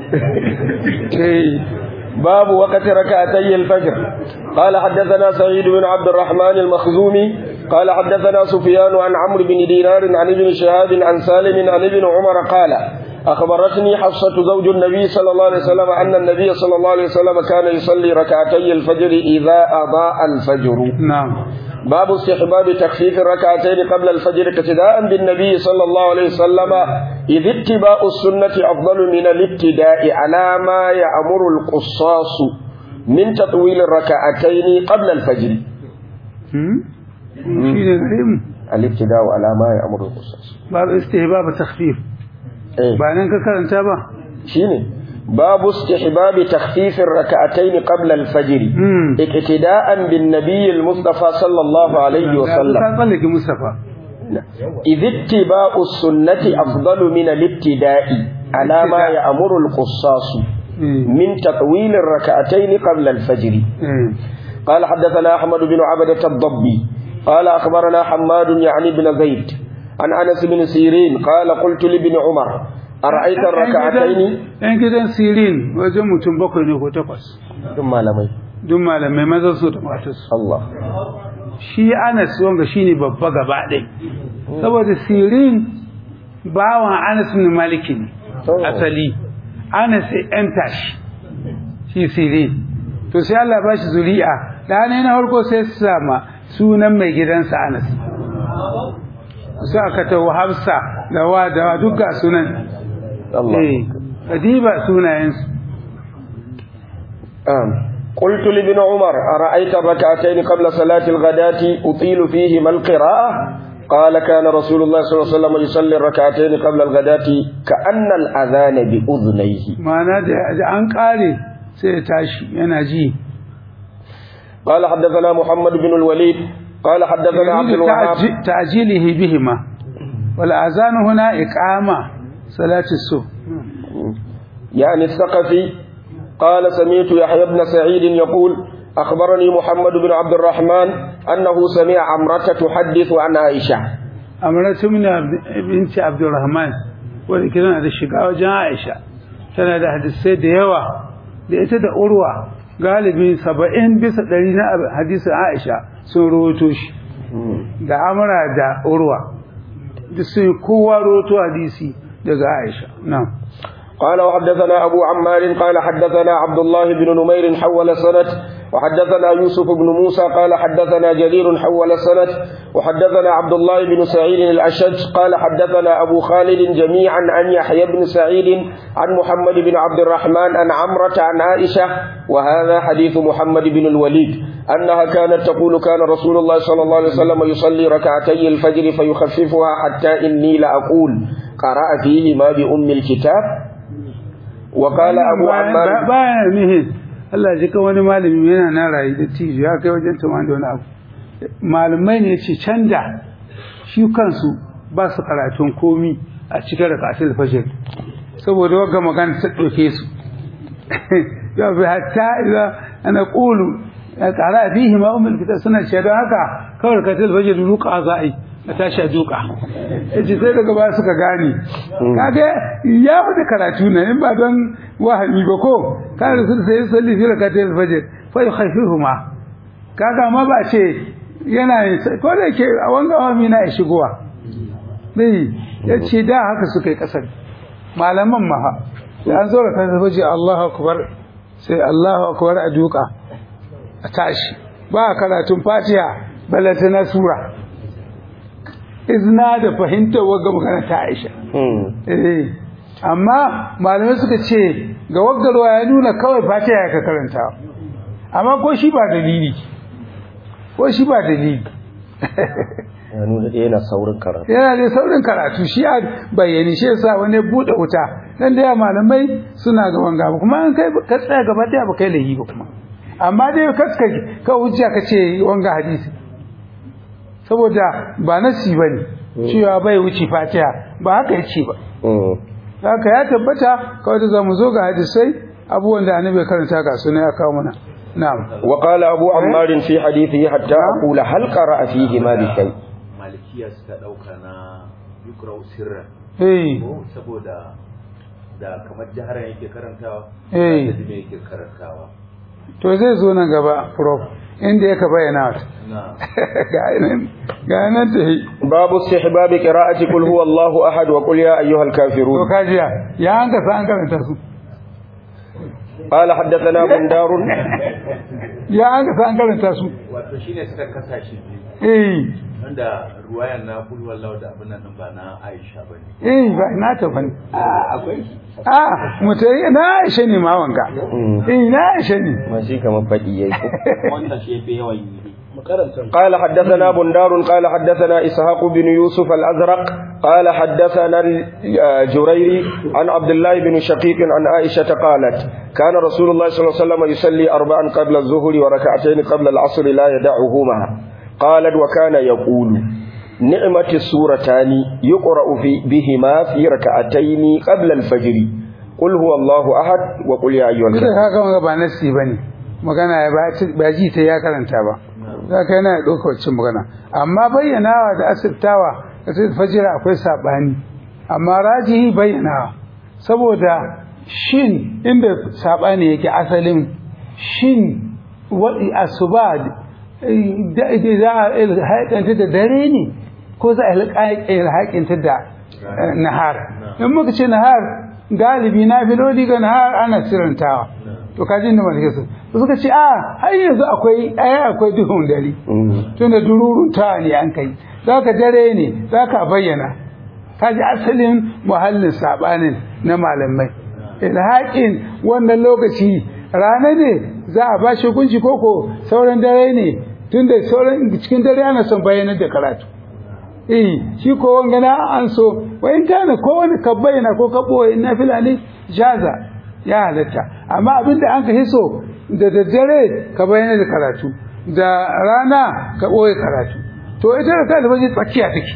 eh باب وقت ركعتي الفجر قال حدثنا سعيد بن عبد الرحمن المخزومي قال حدثنا سفيان عن عمرو بن دينار عن ابن شهاب عن سالم عن ابن عمر قال أخبرتني حفصة زوج النبي صلى الله عليه وسلم أن النبي صلى الله عليه وسلم كان يصلي ركعتي الفجر إذا أضاء الفجر na'am باب استحباب تخفيف الركعتين قبل الفجر اقتداء بالنبي صلى الله عليه وسلم إذ اتباع السنة أفضل من الابتداء على ما يأمر القصاص من تطويل الركعتين قبل الفجر hmm shi ne gare mu الابتداء على ما يأمر القصاص babu istihbab takhfif إيه. ba nan ka karanta ba شيني باب استحباب تخفيف الركعتين قبل الفجر hmm اقتداء بالنبي المصطفى صلى الله عليه ka وسلم tsallake mustafa إذ اتباع السنة أفضل من الابتداء على ما يأمر القصاص eh من تطويل الركعتين قبل الفجر eh قال حدثنا أحمد بن عبدة الضبي قال أخبرنا حماد يعني بن زيد عن أنس بن سيرين قال قلت لابن عمر أرأيت الركعتين yan gidan sirin wajen mutum bakwai ne ko takwas ثم لمي duk malamai mazan su da matarsu الله shi anas wanga shine babba gaba ɗai saboda sirin bawan anas bin maliki ne Oh. asali anas sai yan tashi shi sirin to sai Allah ba shi zuri'a da ne na farko sai su sama sunan mai gidansa anas su aka tawo hafsa da wa da wa duk ga sunan الله eh kadiba sunayensu آم. قلت لابن عمر أرأيت الركعتين قبل صلاة الغداة أطيل فيهما القراءة قال كان رسول الله صلى الله عليه وسلم يصلي الركعتين قبل الغداة كأن الأذان بأذنيه ma'ana da da an kare sai ya tashi yana ji قال حدثنا محمد بن الوليد قال حدثنا عبد يريد الوهاب تعج- تعجيله بهما والأذان هنا إقامة صلاة الصبح يعني الثقفي قال سمعت يحيى بن سعيد يقول أخبرني محمد بن عبد الرحمن أنه سمع عمرة تحدث عن عائشة أمرت من بنت عبد الرحمن wadda ke tana da shiga wajen Aisha tana da hadisai da yawa da ita da Urwa galibi saba'in bisa ɗari na hadisin Aisha sun rawaito shi da Amra da Urwa duk sun kowa rawaito hadisi daga Aisha na'am قال وحدثنا أبو عمار قال حدثنا عبد الله بن نمير حول السنة وحدثنا يوسف بن موسى قال حدثنا جرير حول السنة وحدثنا عبد الله بن سعيد الأشج قال حدثنا أبو خالد جميعا عن يحيى بن سعيد عن محمد بن عبد الرحمن عن عمرة عن عائشة وهذا حديث محمد بن الوليد أنها كانت تقول كان رسول الله صلى الله عليه وسلم يصلي ركعتي الفجر فيخففها حتى إني لأقول قرأ فيهما بأم الكتاب وقال أبو عمار bayan nihin Allah ji ka wani malami yana na rayu da tijo ya kai wajen tuman da wani abu malamai ne ce canda shi kansu ba su karatun komi a cikin rakatul fajr saboda wagga magana ta ɗauke su ya bi hatta idza ana qulu ya qara fihi ma ummul kitab suna ce don haka kawai rakatul fajr ruqa za a yi a tashi a duka yace sai daga baya suka gane kaga ya fada karatu ne in ba don wahami ba ko kana sun sai salli fi rakatul fajr fa yukhaffifuhuma kaga ma ba ce yana ko da yake a wanga wahami na ya shigowa bai yace da haka suka yi kasar malaman ma ha da an zo rakatul fajr Allahu akbar sai Allahu akbar a duka a tashi ba karatun Fatiha balantana sura izna da fahimtar wagga magana ta Aisha. Eh, amma malamai suka ce ga waggarwa ya nuna kawai fatiha ya ka karanta. Amma ko shi ba dalili. Ko shi ba dalili. ya nuna da yana saurin karatu Yana da saurin karatu shi a bayyane shi yasa wani buɗe wuta. Dan da malamai suna ga wanga ba kuma an kai ka tsaya gaba daya ba kai lahi ba kuma. Amma dai kaska ka hujja ka ce wanga hadisi. saboda ba nasi ba ne cewa bai wuce fatiha ba haka ya ce ba haka ya tabbata kawai da za mu zo ga hadisai abubuwan da annabi karanta ga suna ya kawo mana na'am wa qala abu ammar fi hadithihi hatta aqula hal qara'a fihi ma bi shay malikiya suka dauka na yukrau sirra eh ko saboda da kamar jaharan yake karantawa Eh. da me yake karantawa to zai zo nan gaba prof inda yaka bayyana wata na ga nan ga nan ta yi babu istihbab qira'ati qul huwa allahu ahad wa qul ya ayyuhal to kafirun kajiya ya an ka san an karanta su قال حدثنا بندار ya an ka san an karanta su wato shine suka kasa shi biyu eh wanda ruwayan na kul wallahu da abin nan ba na Aisha bane eh ba na ta bane akwai a mutai na Aisha ne ma wanga eh na Aisha ne ma shi kamar fadi yayi wannan shi yafi yawan yi قال حدثنا بندار قال حدثنا إسحاق بن يوسف الأزرق قال حدثنا الجريري عن عبد الله بن شقيق عن عائشة قالت كان رسول الله صلى الله عليه وسلم يصلي أربعا قبل الظهر وركعتين قبل العصر لا يدعهما قالت وكان يقول نعمة السورتان يقرأ في بهما في ركعتين قبل الفجر قل هو الله أحد وقل يا أيها Kusa الكافرون ka ga ba nasi bane magana ya ba ba ji ta ya karanta ba za ka yana ɗauka wacce magana amma bayyanawa da asirtawa da sai fajira akwai saɓani amma rajihi bayyanawa saboda shin inda saɓani yake asalin shin waɗi asuba da da za a ilhaƙanta da dare ne ko za a ilhaƙanta da eh, nahar in muka ce nahar galibi na filoli ga nahar ana sirantawa to kaji inda malike su to suka ce a har yanzu akwai ai akwai duhun dare tunda dururun ta ne an kai zaka dare ne zaka bayyana kaji asalin muhallin sabanin na malamai ilhaqin wannan lokaci rana ne za a ba shi hukunci koko sauran dare ne tunda sauran cikin dare ana son bayyanar da karatu eh shi ko wanga na an so wa in kana ko wani ka bayyana ko ka boye na filani jaza ya halatta amma abinda an ka hiso da daddare ka bayyana da karatu da rana ka boye karatu to ita da ta albaji tsakiya take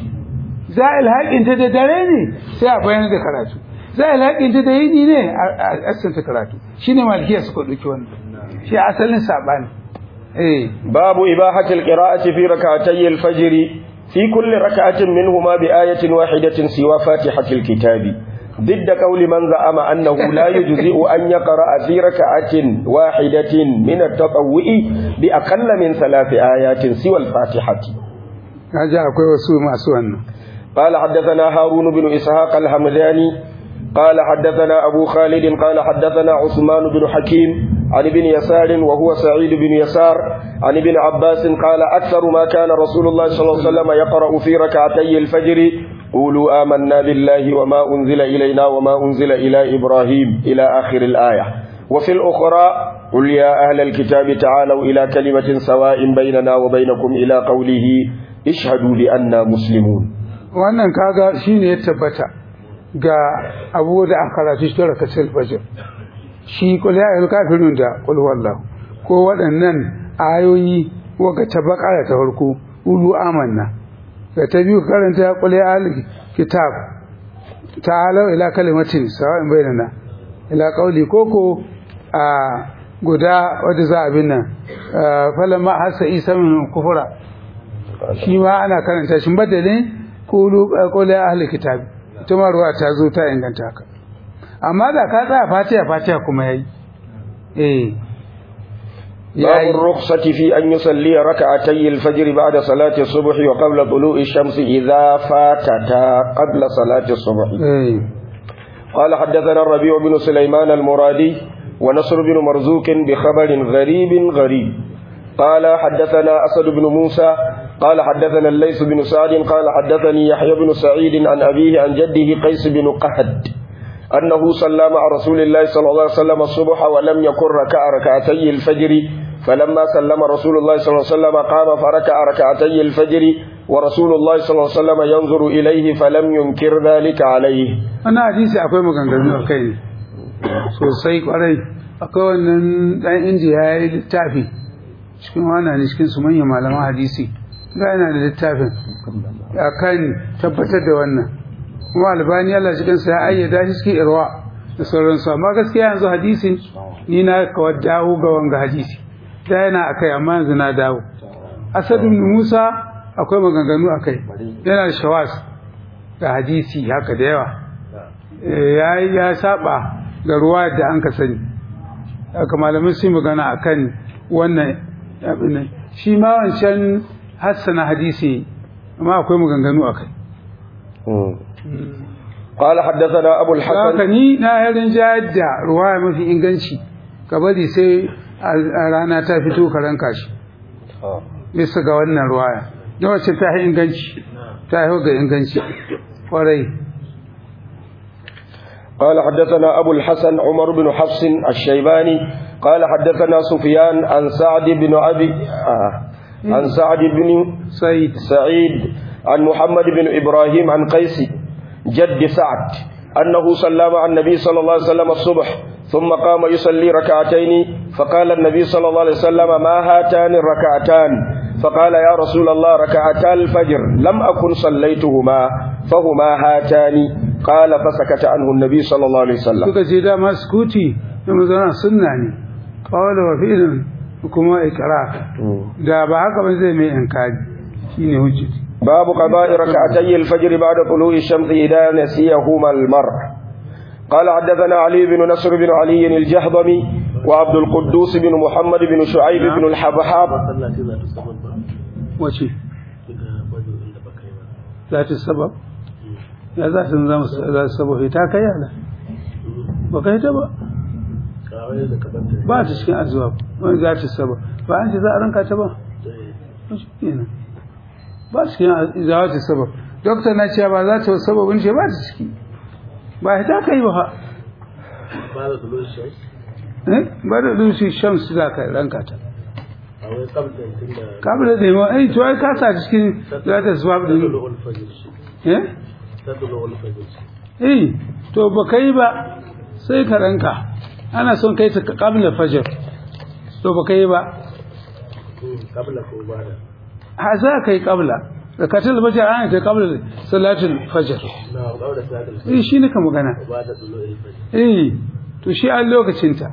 za ilhaƙin ta da dare ne sai a bayyana da karatu za ilhaƙin ta da yini ne a asanta karatu shine malikiya suka ɗauki wannan shi asalin saɓani eh باب إباحة القراءة في ركعتي الفجر في كل ركعة منهما بآية واحدة سوى فاتحة الكتاب ضد قول من زعم أنه لا يجزئ أن يقرأ في ركعة واحدة من التطوع بأقل من ثلاث آيات سوى الفاتحة kaji akwai wasu masu wannan قال حدثنا هارون بن إسحاق الحمداني قال حدثنا أبو خالد قال حدثنا عثمان بن حكيم عن ابن يسار وهو سعيد بن يسار عن ابن عباس قال أكثر ما كان رسول الله صلى الله عليه وسلم يقرأ في ركعتي الفجر قولوا آمنا بالله وما أنزل إلينا وما أنزل إلى إبراهيم إلى آخر الآية وفي الأخرى قل يا أهل الكتاب تعالوا إلى كلمة سواء بيننا وبينكم إلى قوله اشهدوا بأننا مسلمون wannan kaga shine ya tabbata ga abu da aka karatu shi tara kasar fajr shi kul ya ayyuhal kafirun da kul wallahu ko waɗannan ayoyi waka ta bakara ta farko ulu amanna da ta biyu karanta ya kul ya ahlul kitab ta'alu ila kalimatin sawa'in bainana ila qauli koko a guda wadda za a bin nan falamma hasa isa min kufura shi ma ana karanta shi badalin kulu qul ya ahlul kitab ita ma ruwa ta zo ta inganta haka amma da ka tsaya fatiha fatiha kuma yayi eh باب الرخصة في أن يصلي ركعتي الفجر بعد صلاة الصبح وقبل طلوع الشمس إذا فاتتا قبل صلاة الصبح eh قال حدثنا الربيع بن سليمان المرادي ونصر بن مرزوق بخبر غريب غريب قال حدثنا أسد بن موسى قال حدثنا الليث بن سعد قال حدثني يحيى بن سعيد عن أبيه عن جده قيس بن قهد أنه صلى مع رسول الله صلى الله عليه وسلم الصبح ولم يكن ركع ركعتي الفجر فلما سلم رسول الله صلى الله عليه وسلم قام فركع ركعتي الفجر ورسول الله صلى الله عليه وسلم ينظر إليه فلم ينكر ذلك عليه wannan hadisi akwai maganganu a kai ne sosai kwarai akwai wannan dan indiya ya yi littafi cikin wannan ne cikin su manyan malaman hadisi ga yana da littafin akan tabbatar da wannan kuma albani Allah cikin sa ya ayyada shi cikin irwa da sauransu amma gaskiya yanzu hadisin ni na kawar dawo ga wanga hadisi da yana akai amma yanzu na dawo asad ibn musa akwai maganganu akai yana da shawas da hadisi haka da yawa ya ya saba ga ruwa da an ka sani haka malamin sun magana akan wannan abin nan shi ma wancan hassana hadisi amma akwai maganganu akai قال حدثنا أبو haka الحسن ni na yarin jayar da ruwaya mafi inganci ka bari sai a rana ta fito ka ranka shi bisa ga wannan ruwaya don wacce ta yi inganci ta yi ga inganci kwarai قال حدثنا أبو الحسن عمر بن حفص الشيباني قال حدثنا سفيان عن سعد بن أبي آه عن سعد بن sai سعيد عن محمد بن إبراهيم عن قيس جد سعد أنه صلى مع النبي صلى الله عليه وسلم الصبح ثم قام يصلي ركعتين فقال النبي صلى الله عليه وسلم ما هاتان الركعتان فقال يا رسول الله ركعتا الفجر لم أكن صليتهما فهما هاتان قال فسكت عنه النبي صلى الله عليه وسلم suka ce dama sukuti da mazana sunna ne kawai wa fi'ilin kuma ikra da ba haka ba zai mai inkari shine hujjati باب قضاء ركعتي الفجر بعد طلوع الشمس إذا نسيهما المرء قال حدثنا علي بن نصر بن علي الجهضمي وعبد القدوس بن محمد بن شعيب بن الحبحاب wace za ta sabab ya za ta zama za ta sabab ta kai yana ba kai ta ba ba ta cikin azuwa wani za ta sabab ba an ce za a ranka ta ba ba shi kenan ba ta cikin za ta sabab dokta na cewa ba za ta sababin ce ba ta ciki ba ta kai ba ha eh ba da dushi shams za ka ranka ta kabla da yawa ai to ai ka sa cikin za ta swab din eh eh to ba kai ba sai ka ranka ana son kai ta kabla fajr to ba kai ba ha za kai kabla zakatul fajr ana kai kabla salatul fajr eh shi ne ka magana eh to shi a lokacin ta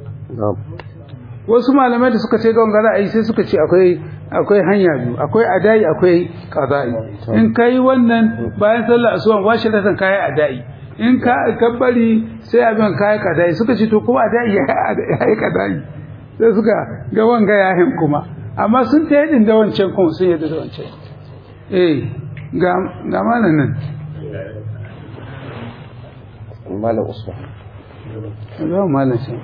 wasu malamai da suka ce ga wanga ra'ayi sai suka ce akwai akwai hanya biyu akwai adai akwai qada'i in kai wannan bayan sallar asuban washi da kai adai in ka kabbari sai abin kai kadai suka ce to kuma da ya yi kadai sai suka ga wanga yahin kuma amma sun ta yadin da wancan kuma sun yadda da wancan eh ga ga malam nan malam usman ga malam shi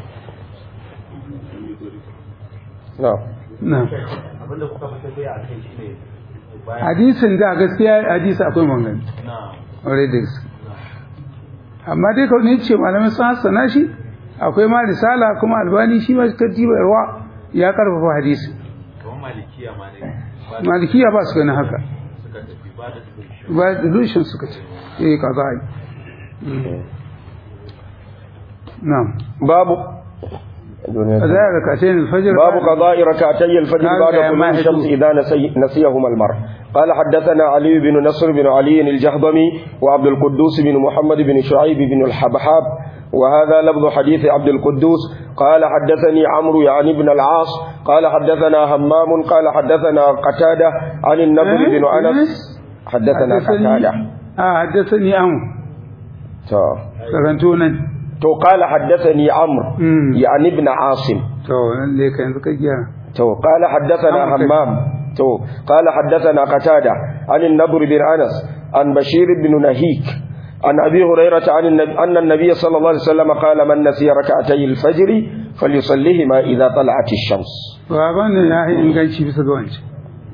na na abinda kuka fi tafiya a kai shine bayan hadisin da gaskiya hadisi akwai mangani na already da gaske amma dai kawai ne ce malamai sun hassana shi akwai ma risala kuma albani shi ma tartiba yarwa ya karfafa hadisi kamar malikiya ma ne ba malikiya ba su ganin haka suka tafi ba da solution ba delusion suka ce eh kaza ai na'am babu kaza ya rakatain alfajr باب قضاء ركعتي الفجر قال بعد يا طلوع ماهد. الشمس إذا نسي نسيهما المرء قال حدثنا علي بن نصر بن علي الجهضمي وعبد القدوس بن محمد بن شعيب بن الحبحاب وهذا لفظ حديث عبد القدوس قال حدثني عمرو يعني بن العاص قال حدثنا همام قال حدثنا قتادة عن النضر إيه؟ بن أنس حدثنا قتادة ah haddathani an تو. karanto nan تو قال حدثني عمرو Mm. يعني ابن عاصم to nan dai ka yanzu ka gyara تو قال حدثنا نعم. همام تو قال حدثنا قتادة عن النبر بن أنس عن بشير بن نهيك عن أبي هريرة عن النبي أن النبي صلى الله عليه وسلم قال من نسي ركعتي الفجر فليصليهما إذا طلعت الشمس baban ne ya yi inganci bisa ga wancan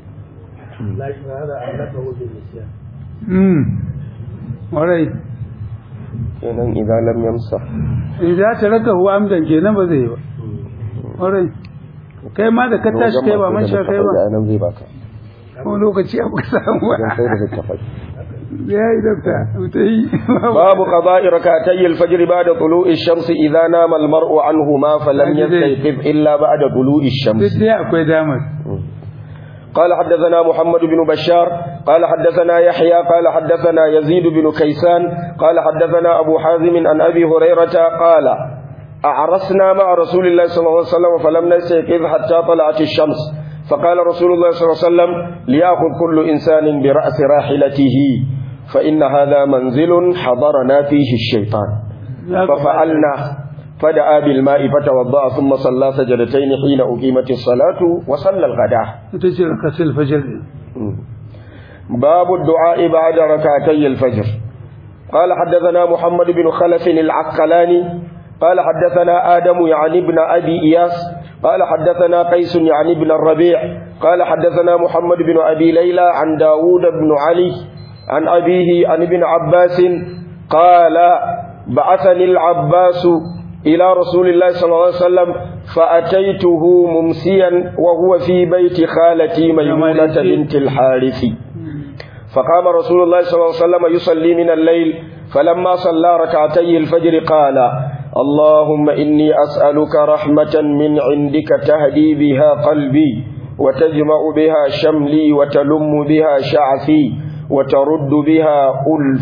mm warai kenan idan lam yamsa idan ta raka huwa amdan kenan ba zai yi ba warai kai ma da ka tashi kai ba man sha kai ba nan zai baka ko lokaci abu ka samu ba dan sai da littafai ya yi dokta ta yi باب قضاء ركعتي الفجر بعد طلوع الشمس إذا نام المرء عنهما فلم يستيقظ إلا بعد طلوع الشمس duk dai akwai damar قال حدثنا محمد بن بشار قال حدثنا يحيى قال حدثنا يزيد بن كيسان قال حدثنا أبو حازم عن أبي هريرة قال أعرسنا مع رسول الله صلى الله عليه وسلم فلم نستيقظ حتى طلعت الشمس فقال رسول الله صلى الله عليه وسلم ليأخذ كل إنسان برأس راحلته فإن هذا منزل حضرنا فيه الشيطان ففعلنا فدعا بالماء فتوضأ ثم صلى سجدتين حين أقيمت الصلاة وصلى الغداء ita ce rakatul fajr din باب الدعاء بعد ركعتي الفجر قال حدثنا محمد بن خلف العقلاني قال حدثنا آدم يعني ابن أبي إياس قال حدثنا قيس يعني ابن الربيع قال حدثنا محمد بن أبي ليلى عن داود بن علي عن أبيه عن ابن عباس قال بعثني العباس إلى رسول الله صلى الله عليه وسلم فأتيته ممسيا وهو في بيت خالتي ميمونة بنت الحارث فقام رسول الله صلى الله عليه وسلم يصلي من الليل فلما صلى ركعتي الفجر قال اللهم إني أسألك رحمة من عندك تهدي بها قلبي وتجمع بها شملي وتلم بها شعثي وترد بها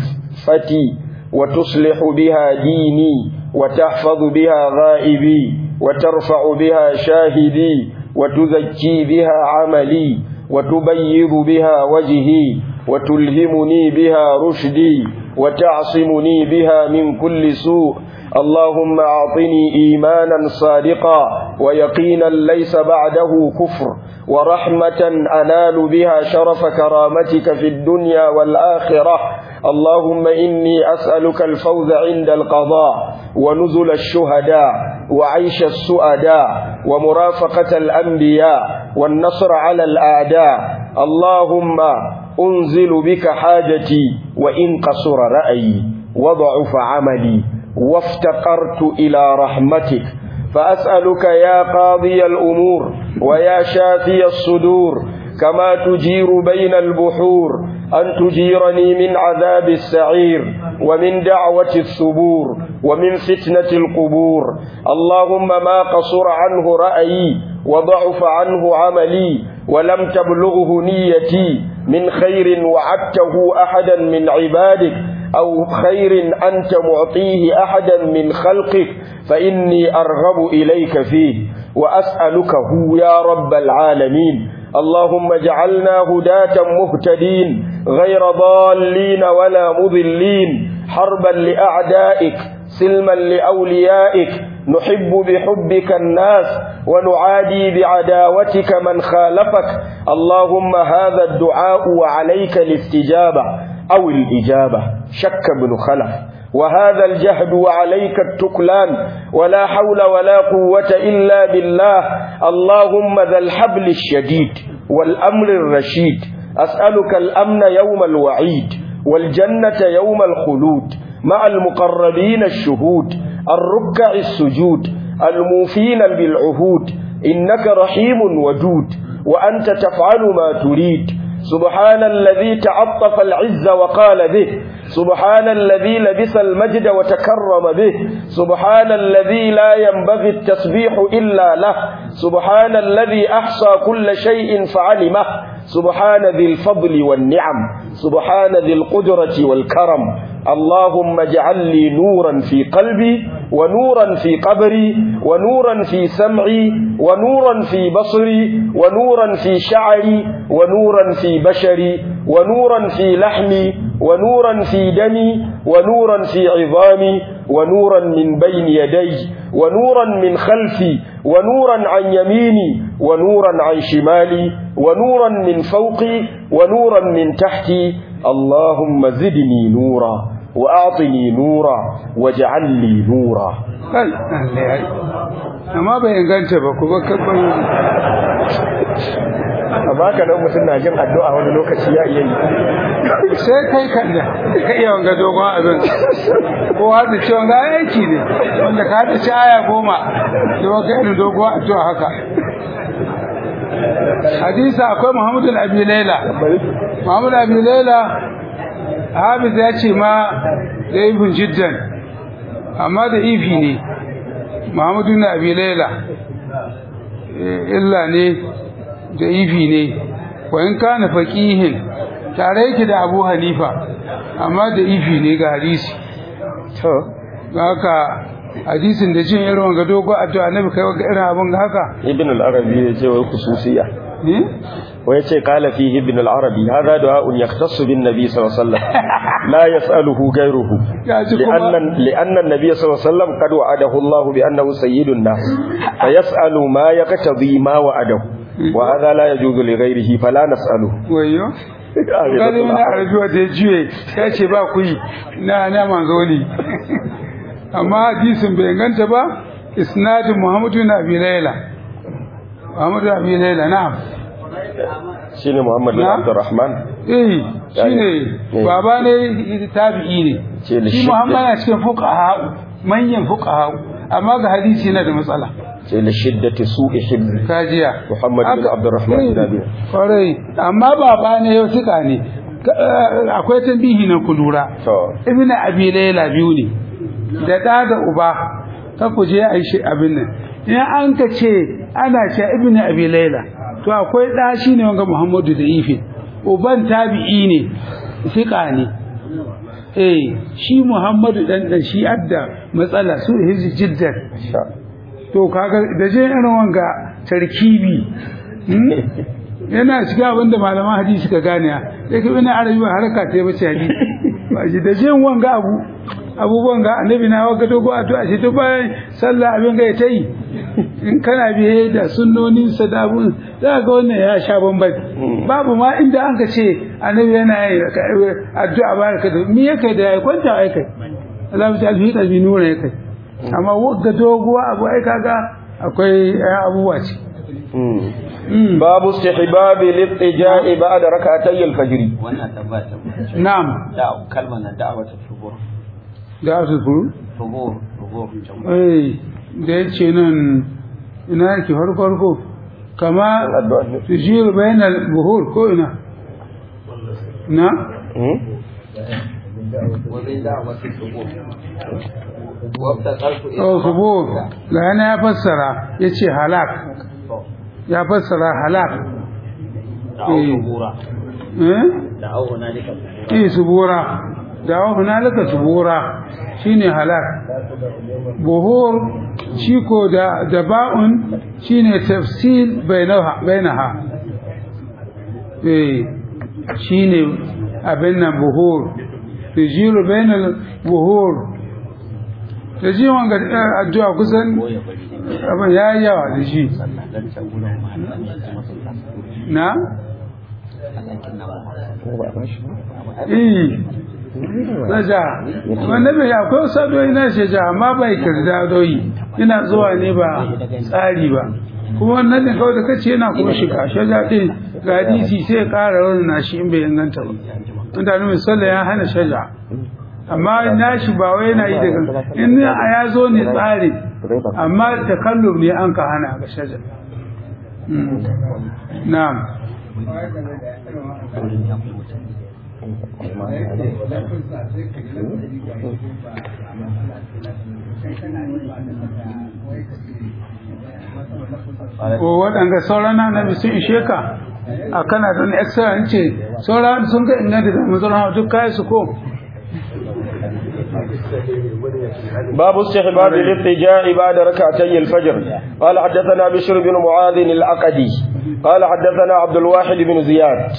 ألفتي وتصلح بها ديني وتحفظ بها غائبي وترفع بها شاهدي وتزكي بها عملي وتبيض بها وجهي وتلهمني بها رشدي وتعصمني بها من كل سوء اللهم أعطني إيمانا صادقا ويقينا ليس بعده كفر ورحمة أنال بها شرف كرامتك في الدنيا والآخرة اللهم إني أسألك الفوز عند القضاء ونزل الشهداء وعيش السؤداء ومرافقة الأنبياء والنصر على الأعداء اللهم أنزل بك حاجتي وإن قصر رأيي وضعف عملي وافتقرت إلى رحمتك فأسألك يا قاضي الأمور ويا شافي الصدور كما تجير بين البحور أن تجيرني من عذاب السعير ومن دعوة الثبور ومن فتنة القبور اللهم ما قصر عنه رأيي وضعف عنه عملي ولم تبلغه نيتي من خير وعدته أحدا من عبادك أو خير أنت معطيه أحدا من خلقك فإني أرغب إليك فيه وأسألكه يا رب العالمين اللهم اجعلنا هداة مهتدين غير ضالين ولا مضلين حربا لأعدائك سلما لأوليائك نحب بحبك الناس ونعادي بعداوتك من خالفك اللهم هذا الدعاء وعليك الاستجابة أو الإجابة شك بن خلف وهذا الجهد وعليك التكلان ولا حول ولا قوة إلا بالله اللهم ذا الحبل الشديد والأمر الرشيد أسألك الأمن يوم الوعيد والجنة يوم الخلود مع المقربين الشهود الركع السجود الموفين بالعهود إنك رحيم ودود وأنت تفعل ما تريد سبحان الذي تعطف العز وقال به سبحان الذي لبس المجد وتكرم به سبحان الذي لا ينبغي التسبيح إلا له سبحان الذي أحصى كل شيء فعلمه سبحان ذي الفضل والنعم سبحان ذي القدرة والكرم اللهم اجعل لي نورا في قلبي ونورا في قبري ونورا في سمعي ونورا في بصري ونورا في شعري ونورا في بشري ونورا في لحمي ونورا في دمي ونورا في عظامي ونورا من بين يدي ونورا من خلفي ونورا عن يميني ونورا عن شمالي ونورا من فوقي ونورا من تحتي اللهم زدني نورا وأعطني نورا واجعل لي نورا kai Allah ya yi amma bai inganta ba ku ba kabban amma ka nan mutum na jin addu'a wani lokaci ya iya yi sai kai kan da ka iya wanga dogon abin ko hada ce wanga aiki ne wanda ka hada ci aya goma da wanga irin dogon addu'a haka hadisa akwai muhammadu abi laila muhammadu abi laila hafiz ya ce ma da ibn jiddan amma da ifi ne muhammadu na abi laila illa ne da ifi ne wa in kana faqihin tare yake da abu hanifa amma da ifi ne ga hadisi to haka hadisin da jin irin wanga dogo addu'a annabi kai ga irin abin ga haka ibn al-arabi ya ce wai khususiyya ne wai ce qala fihi ibn al-arabi hadha du'a'un yahtassu bin nabi sallallahu alaihi wasallam la yas'aluhu ghayruhu ya ji kuma لأن لأن النبي صلى الله عليه وسلم قد وعده الله بأنه سيد الناس فيسأل ما يقتضي ما وعده وهذا لا يجوز لغيره فلا نسأله wayo kare mana arabiwa da ya juye ya ce ba ku yi na na manzo ne amma hadisin bai ganta ba isnadin muhammadu na abi laila muhammadu na abi laila na'am shine Muhammad bin Na? Abdurrahman eh shine Eh. baba ne tabi'i ne Ce da shi shi- muhammad na cikin fuqaha manyan fuqaha amma ga hadisi yana da matsala ce li shiddati su'i hibbi kajiya Muhammad bin Haka- Abdurrahman bin Abi. kwarai amma baba ne yau suka ne Ka- eh, akwai tambihi na ku lura to ibn abi layla biyu ne da da da uba ka ku je ai shi abin nan in an ka ce ana ce ibn abi layla to akwai da shi ne wanga muhammadu da ife uban tabi'i ne fiqa ne eh shi muhammadu dan dan shi adda matsala su hizji jiddan sha to kaga da je irin wanga tarkibi hmm? yana shiga abinda malaman hadisi ka gane sai ka ina arabi ba haraka ta bace hadisi ba shi da je wanga abu abubuwan ga annabi na waga dogo addu'a shi to bayan sallah abin ga ta yi in kana biye da sunnonin sadabun za ga wannan ya sha bamban babu ma inda an ka ce annabi yana yi addu'a baraka da me yake da ya kwanta ai kai Allah ta alfi kalbi nura ya kai amma wagga doguwa abu ai kaga akwai ayan abubuwa ce Mm. babu istihbab al-ittija' ba'da rak'atay al-fajr wannan tambaya tambaya na'am da kalmar nan da'awa ta shubur da su furu shubur shubur eh da yace nan ina yake farko farko kama tujir bainal buhur ko ina na wani da'awa ta shubur wabta karku oh subur ga yana ya fassara yace halak ya fassara halak da'awa shubura eh da'awa hunalika eh subura da wa hunalika subura shine halak buhur shi ko da da ba'un shine tafsil bainaha bainaha eh shine abin nan buhur tujiru bainal buhur da ji wanga eh, addu'a kusan abin ya yi yawa da shi na eh na ja wanda bai akwai wasu addu'o'i na shi ja amma bai kirda doyi ina zuwa ne ba tsari ba kuma wannan ne kawai da kace yana kuma shiga shaja din ga hadisi sai ya ƙara wani nashi in bai inganta ba mutane mai sallah ya hana shaja amma nashi ba wai yana yi daga in a ya zo ne tsari amma takallum ne an ka hana ga shaja Mm. na'am ko waɗanda sauran na nabi sun ishe ka a kana da wani extra in ce sauran sun ga inganta da mazaunan duk kayan su ko باب استحباب الاضطجاع بعد ركعتي الفجر قال حدثنا بشر بن معاذ العقدي قال حدثنا عبد الواحد بن زياد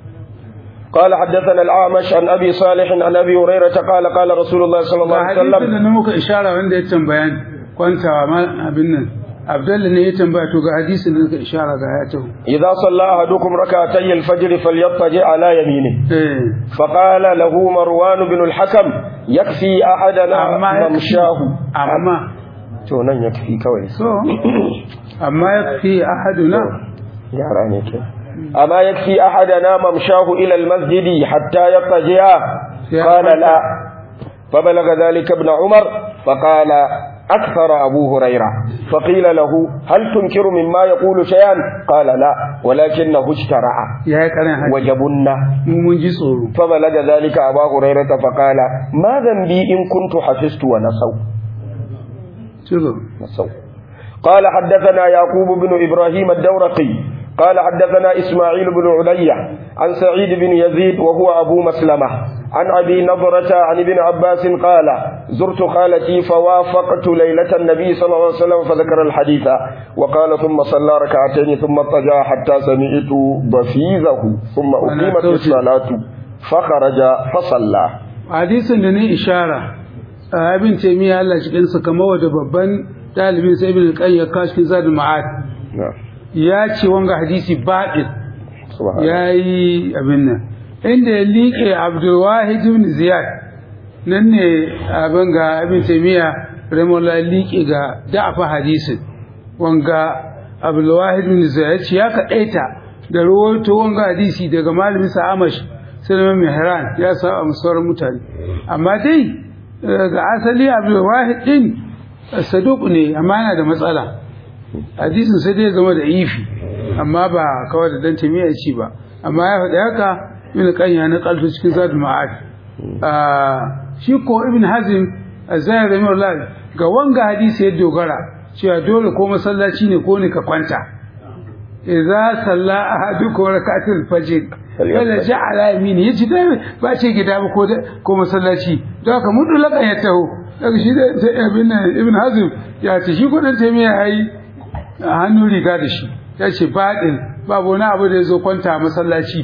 قال حدثنا الأعمش عن أبي صالح عن أبي هريرة قال قال رسول الله صلى الله ga عليه hadisin da وسلم na muka ishara wanda ya tambaya kwantawa ma abin nan abdalla ne ya tambaya to ga hadisin da muka ishara ga ya taho إذا صلى أحدكم ركعتي الفجر فليضطجع على يمينه eh فقال له مروان بن الحكم يكفي أحدنا amma ya ممشاه amma to nan yakfi kawai so amma ya fi ahaduna yara ne ke amma yakfi ahadana mamshahu ila almasjid hatta yattaji'a qala la فبلغ ذلك ابن عمر فقال أكثر أبو هريرة فقيل له هل تنكر مما يقول شيئا قال لا ولكنه اشترع ya yi karin hadisi وجبنا mu mun ji tsoro فبلغ ذلك أبا هريرة فقال ما ذنبي إن كنت حفظت ونسوا ciro نسوا قال حدثنا يعقوب بن إبراهيم الدورقي قال حدثنا إسماعيل بن عليا عن سعيد بن يزيد وهو أبو مسلمة عن أبي نضرة عن ابن عباس قال زرت خالتي فوافقت ليلة النبي صلى الله عليه وسلم فذكر الحديث وقال ثم صلى ركعتين ثم اضطجع حتى سمعت ضفيزه ثم أقيمت الصلاة فخرج فصلى hadisin da ne ishara a abin taimiyya Allah cikin sa kamar wadda babban dalibin sai ibn al-qayyim ya kashi cikin zadul ma'ad نعم ya ce wanga hadisi baɗin سبحان الله ya yi abin nan inda ya liƙe abdulwahid ibn ziyad nan ne abin ga abin taimiyya ramola liƙe ga da'afa hadisin wanga abdulwahid ibn ziyad ya ce ya kaɗaita da rawaito wanga hadisi daga malamin sa amash sulaiman mihran ya sa a sauran mutane amma dai ga asali abdulwahid din saduq ne amma yana da matsala hadisin sai dai zama da ifi amma ba kawai da dan tamiya ci ba amma ya faɗi haka ibn qayyim na kalto cikin zadul ma'ad shi ko ibn hazim azai rahimahullah ga wanga hadisi ya dogara cewa dole ko masallaci ne ko ne ka kwanta idza salla ahadukum rak'atul fajr wala ja'ala yamini yace dai ba ce gida ba ko ko masallaci don haka mun dole ya taho daga shi da ibn ibn hazim ya ce shi ko dan tamiya yayi a hannun riga da shi ya ce baɗin babu wani abu da ya zo kwanta a masallaci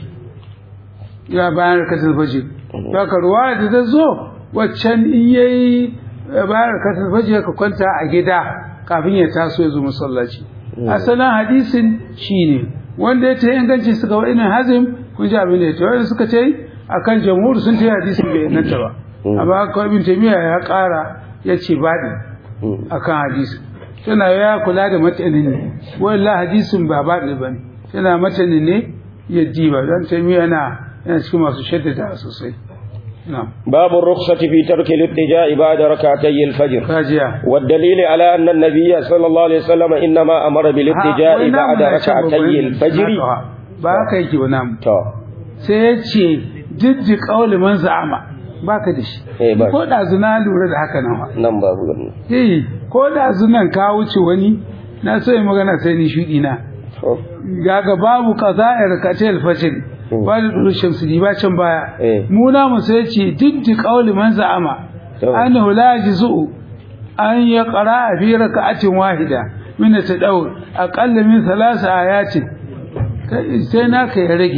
ya bayan rakatar faji ta ka ruwa da ta zo waccan in ya yi bayan rakatar faji ka kwanta a gida kafin ya taso ya zo masallaci asalin hadisin shi ne wanda ya ce inganci suka wa inin hazim kun ji abin da ya ce wanda suka ce a kan jamhur sun ce hadisin bai inganta ba amma kawai bin taimiyya ya ƙara ya ce baɗin a kan hadisin tana ya kula da matanin ne walla hadisin ba ba ne bane tana matanin ne ya diba don taimi yana yana cikin masu shaddada sosai باب الرخصة في ترك الابتجاء بعد ركعتي الفجر kajiya والدليل على أن النبي صلى الله عليه وسلم إنما أمر بالابتجاء بعد ركعتي الفجر ba haka yake ba namu to sai ya ce jiddi kauli man za'ama baka da shi Eh, ba. ko da zuna lura da haka nan wa nan babu gani eh ko da zunan ka wuce wani na so yi magana sai ni shudi na to gaga babu qaza'ir katil fajr ba da duru shamsu di ba can baya Eh. mu na mu sai ce diddi qauli man za'ama To. annahu la yajzu an yaqra fi rak'atin wahida min at-tadawwur aqall min thalath ayatin Kai- sai naka ya rage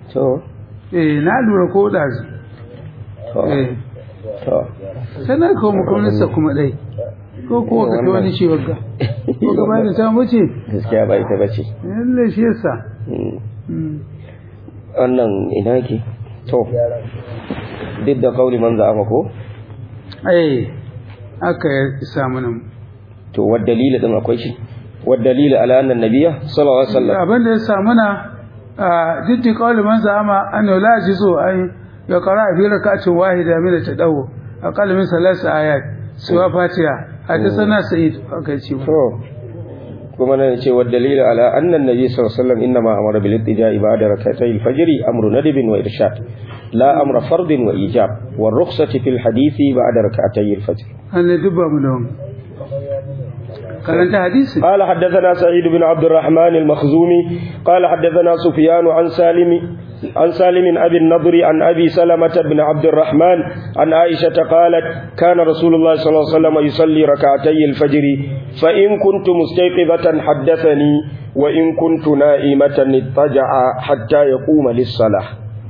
to eh na lura ko ɗazu to eh to sannan kawo makonarsa kuma ɗai ko kuwa ka ta wani ciwon ga ko gaba da ta wuce gaskiya ba ita bace yalle shi yasa Mm. Mm. wannan ina yake to duk da kauli man za'ama ko eh aka ya samu nan to wad dalili din akwai shi wad dalili ala anna nabiyya sallallahu alaihi wasallam abin da ya samu na diddi kawai man zama an la jizo ai ya qara fi rak'atin wahida min tadawu aqall min salas ayat suwa fatiha hadathana sa'id aka ce to kuma nan ce wad dalili ala anna nabiy sallallahu alaihi wasallam inma amara bil ittija'i ba'da rak'atay al-fajr amru nadbin wa irshad la amra fardin wa ijab wa rukhsati fil hadithi ba'da rak'atay al-fajr an ne dubba mu da wani karanta hadisi قال حدثنا سعيد بن عبد الرحمن المخزومي قال حدثنا سفيان عن سالم عن سالم أبي النضر عن أبي سلمة بن عبد الرحمن عن عائشة قالت كان رسول الله صلى الله عليه وسلم يصلي ركعتي الفجر فإن كنت مستيقظة حدثني وإن كنت نائمة اضطجع حتى يقوم للصلاة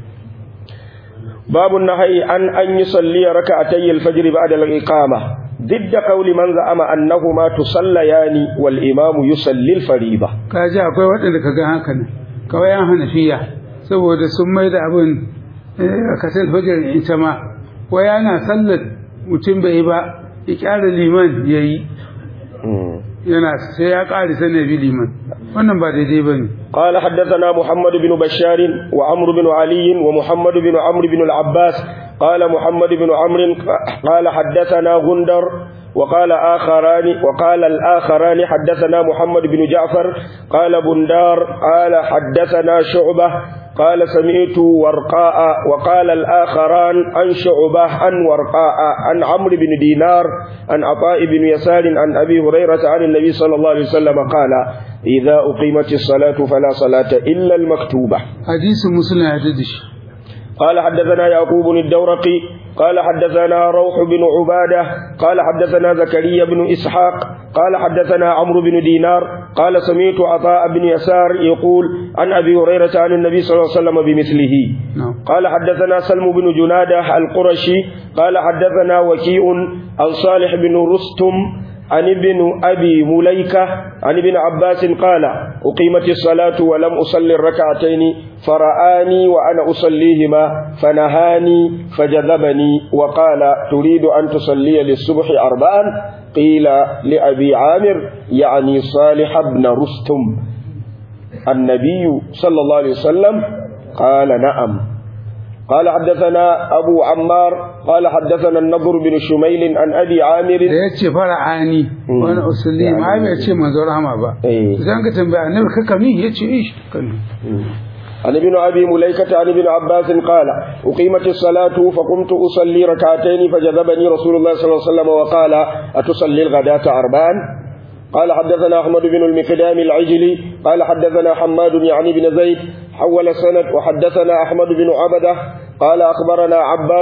باب النهي عن أن يصلي ركعتي الفجر بعد الإقامة ضد قول من زعم أنهما تصليان والإمام يصلي الفريضة ka ji akwai waɗanda ka ga haka ne kawai yan hanafiya saboda sun mai da abin kasar fajar ita ma wai yana sallar mutum bai yi ba ya kyara liman ya yi yana sai ya ƙari sanar bi liman wannan ba daidai ba ne قال حدثنا محمد بن بشار وعمرو بن علي ومحمد بن عمرو بن العباس قال محمد بن عمرو قال حدثنا غندر وقال آخران وقال الآخران حدثنا محمد بن جعفر قال بندار قال حدثنا شعبة قال سمعت ورقاء وقال الآخران عن شعبة عن ورقاء عن عمرو بن دينار عن عطاء بن يسار عن أبي هريرة عن النبي صلى الله عليه وسلم قال إذا أقيمت الصلاة فلا صلاة إلا المكتوبة hadisin musulun ya da shi قال حدثنا يعقوب الدورقي قال حدثنا روح بن عبادة قال حدثنا زكريا بن إسحاق قال حدثنا عمرو بن دينار قال سمعت عطاء بن يسار يقول عن أبي هريرة عن النبي صلى الله عليه وسلم بمثله na'am قال حدثنا سلم بن جنادة القرشي قال حدثنا وكيء عن صالح بن رستم عن ابن أبي مليكة عن ابن عباس قال أقيمت الصلاة ولم أصلي الركعتين فرآني وأنا أصليهما فنهاني فجذبني وقال تريد أن تصلي للصبح أربعا قيل لأبي عامر يعني صالح بن رستم النبي صلى الله عليه وسلم قال نعم قال حدثنا أبو عمار قال حدثنا النضر بن شميل عن أبي عامر da ya ce fara'ani Mm. wani usulli ma bai ce manzo rahama ba Eh. zan ka tambaya annabi ka kami ya ce ish kan عن ابن أبي مليكة عن ابن عباس قال أقيمت الصلاة فقمت أصلي ركعتين فجذبني رسول الله صلى الله عليه وسلم وقال أتصلي الغداة أربعا قال حدثنا أحمد بن المقدام العجلي قال حدثنا حماد يعني بن زيد حول السند وحدثنا أحمد بن عبدة قال أخبرنا عباس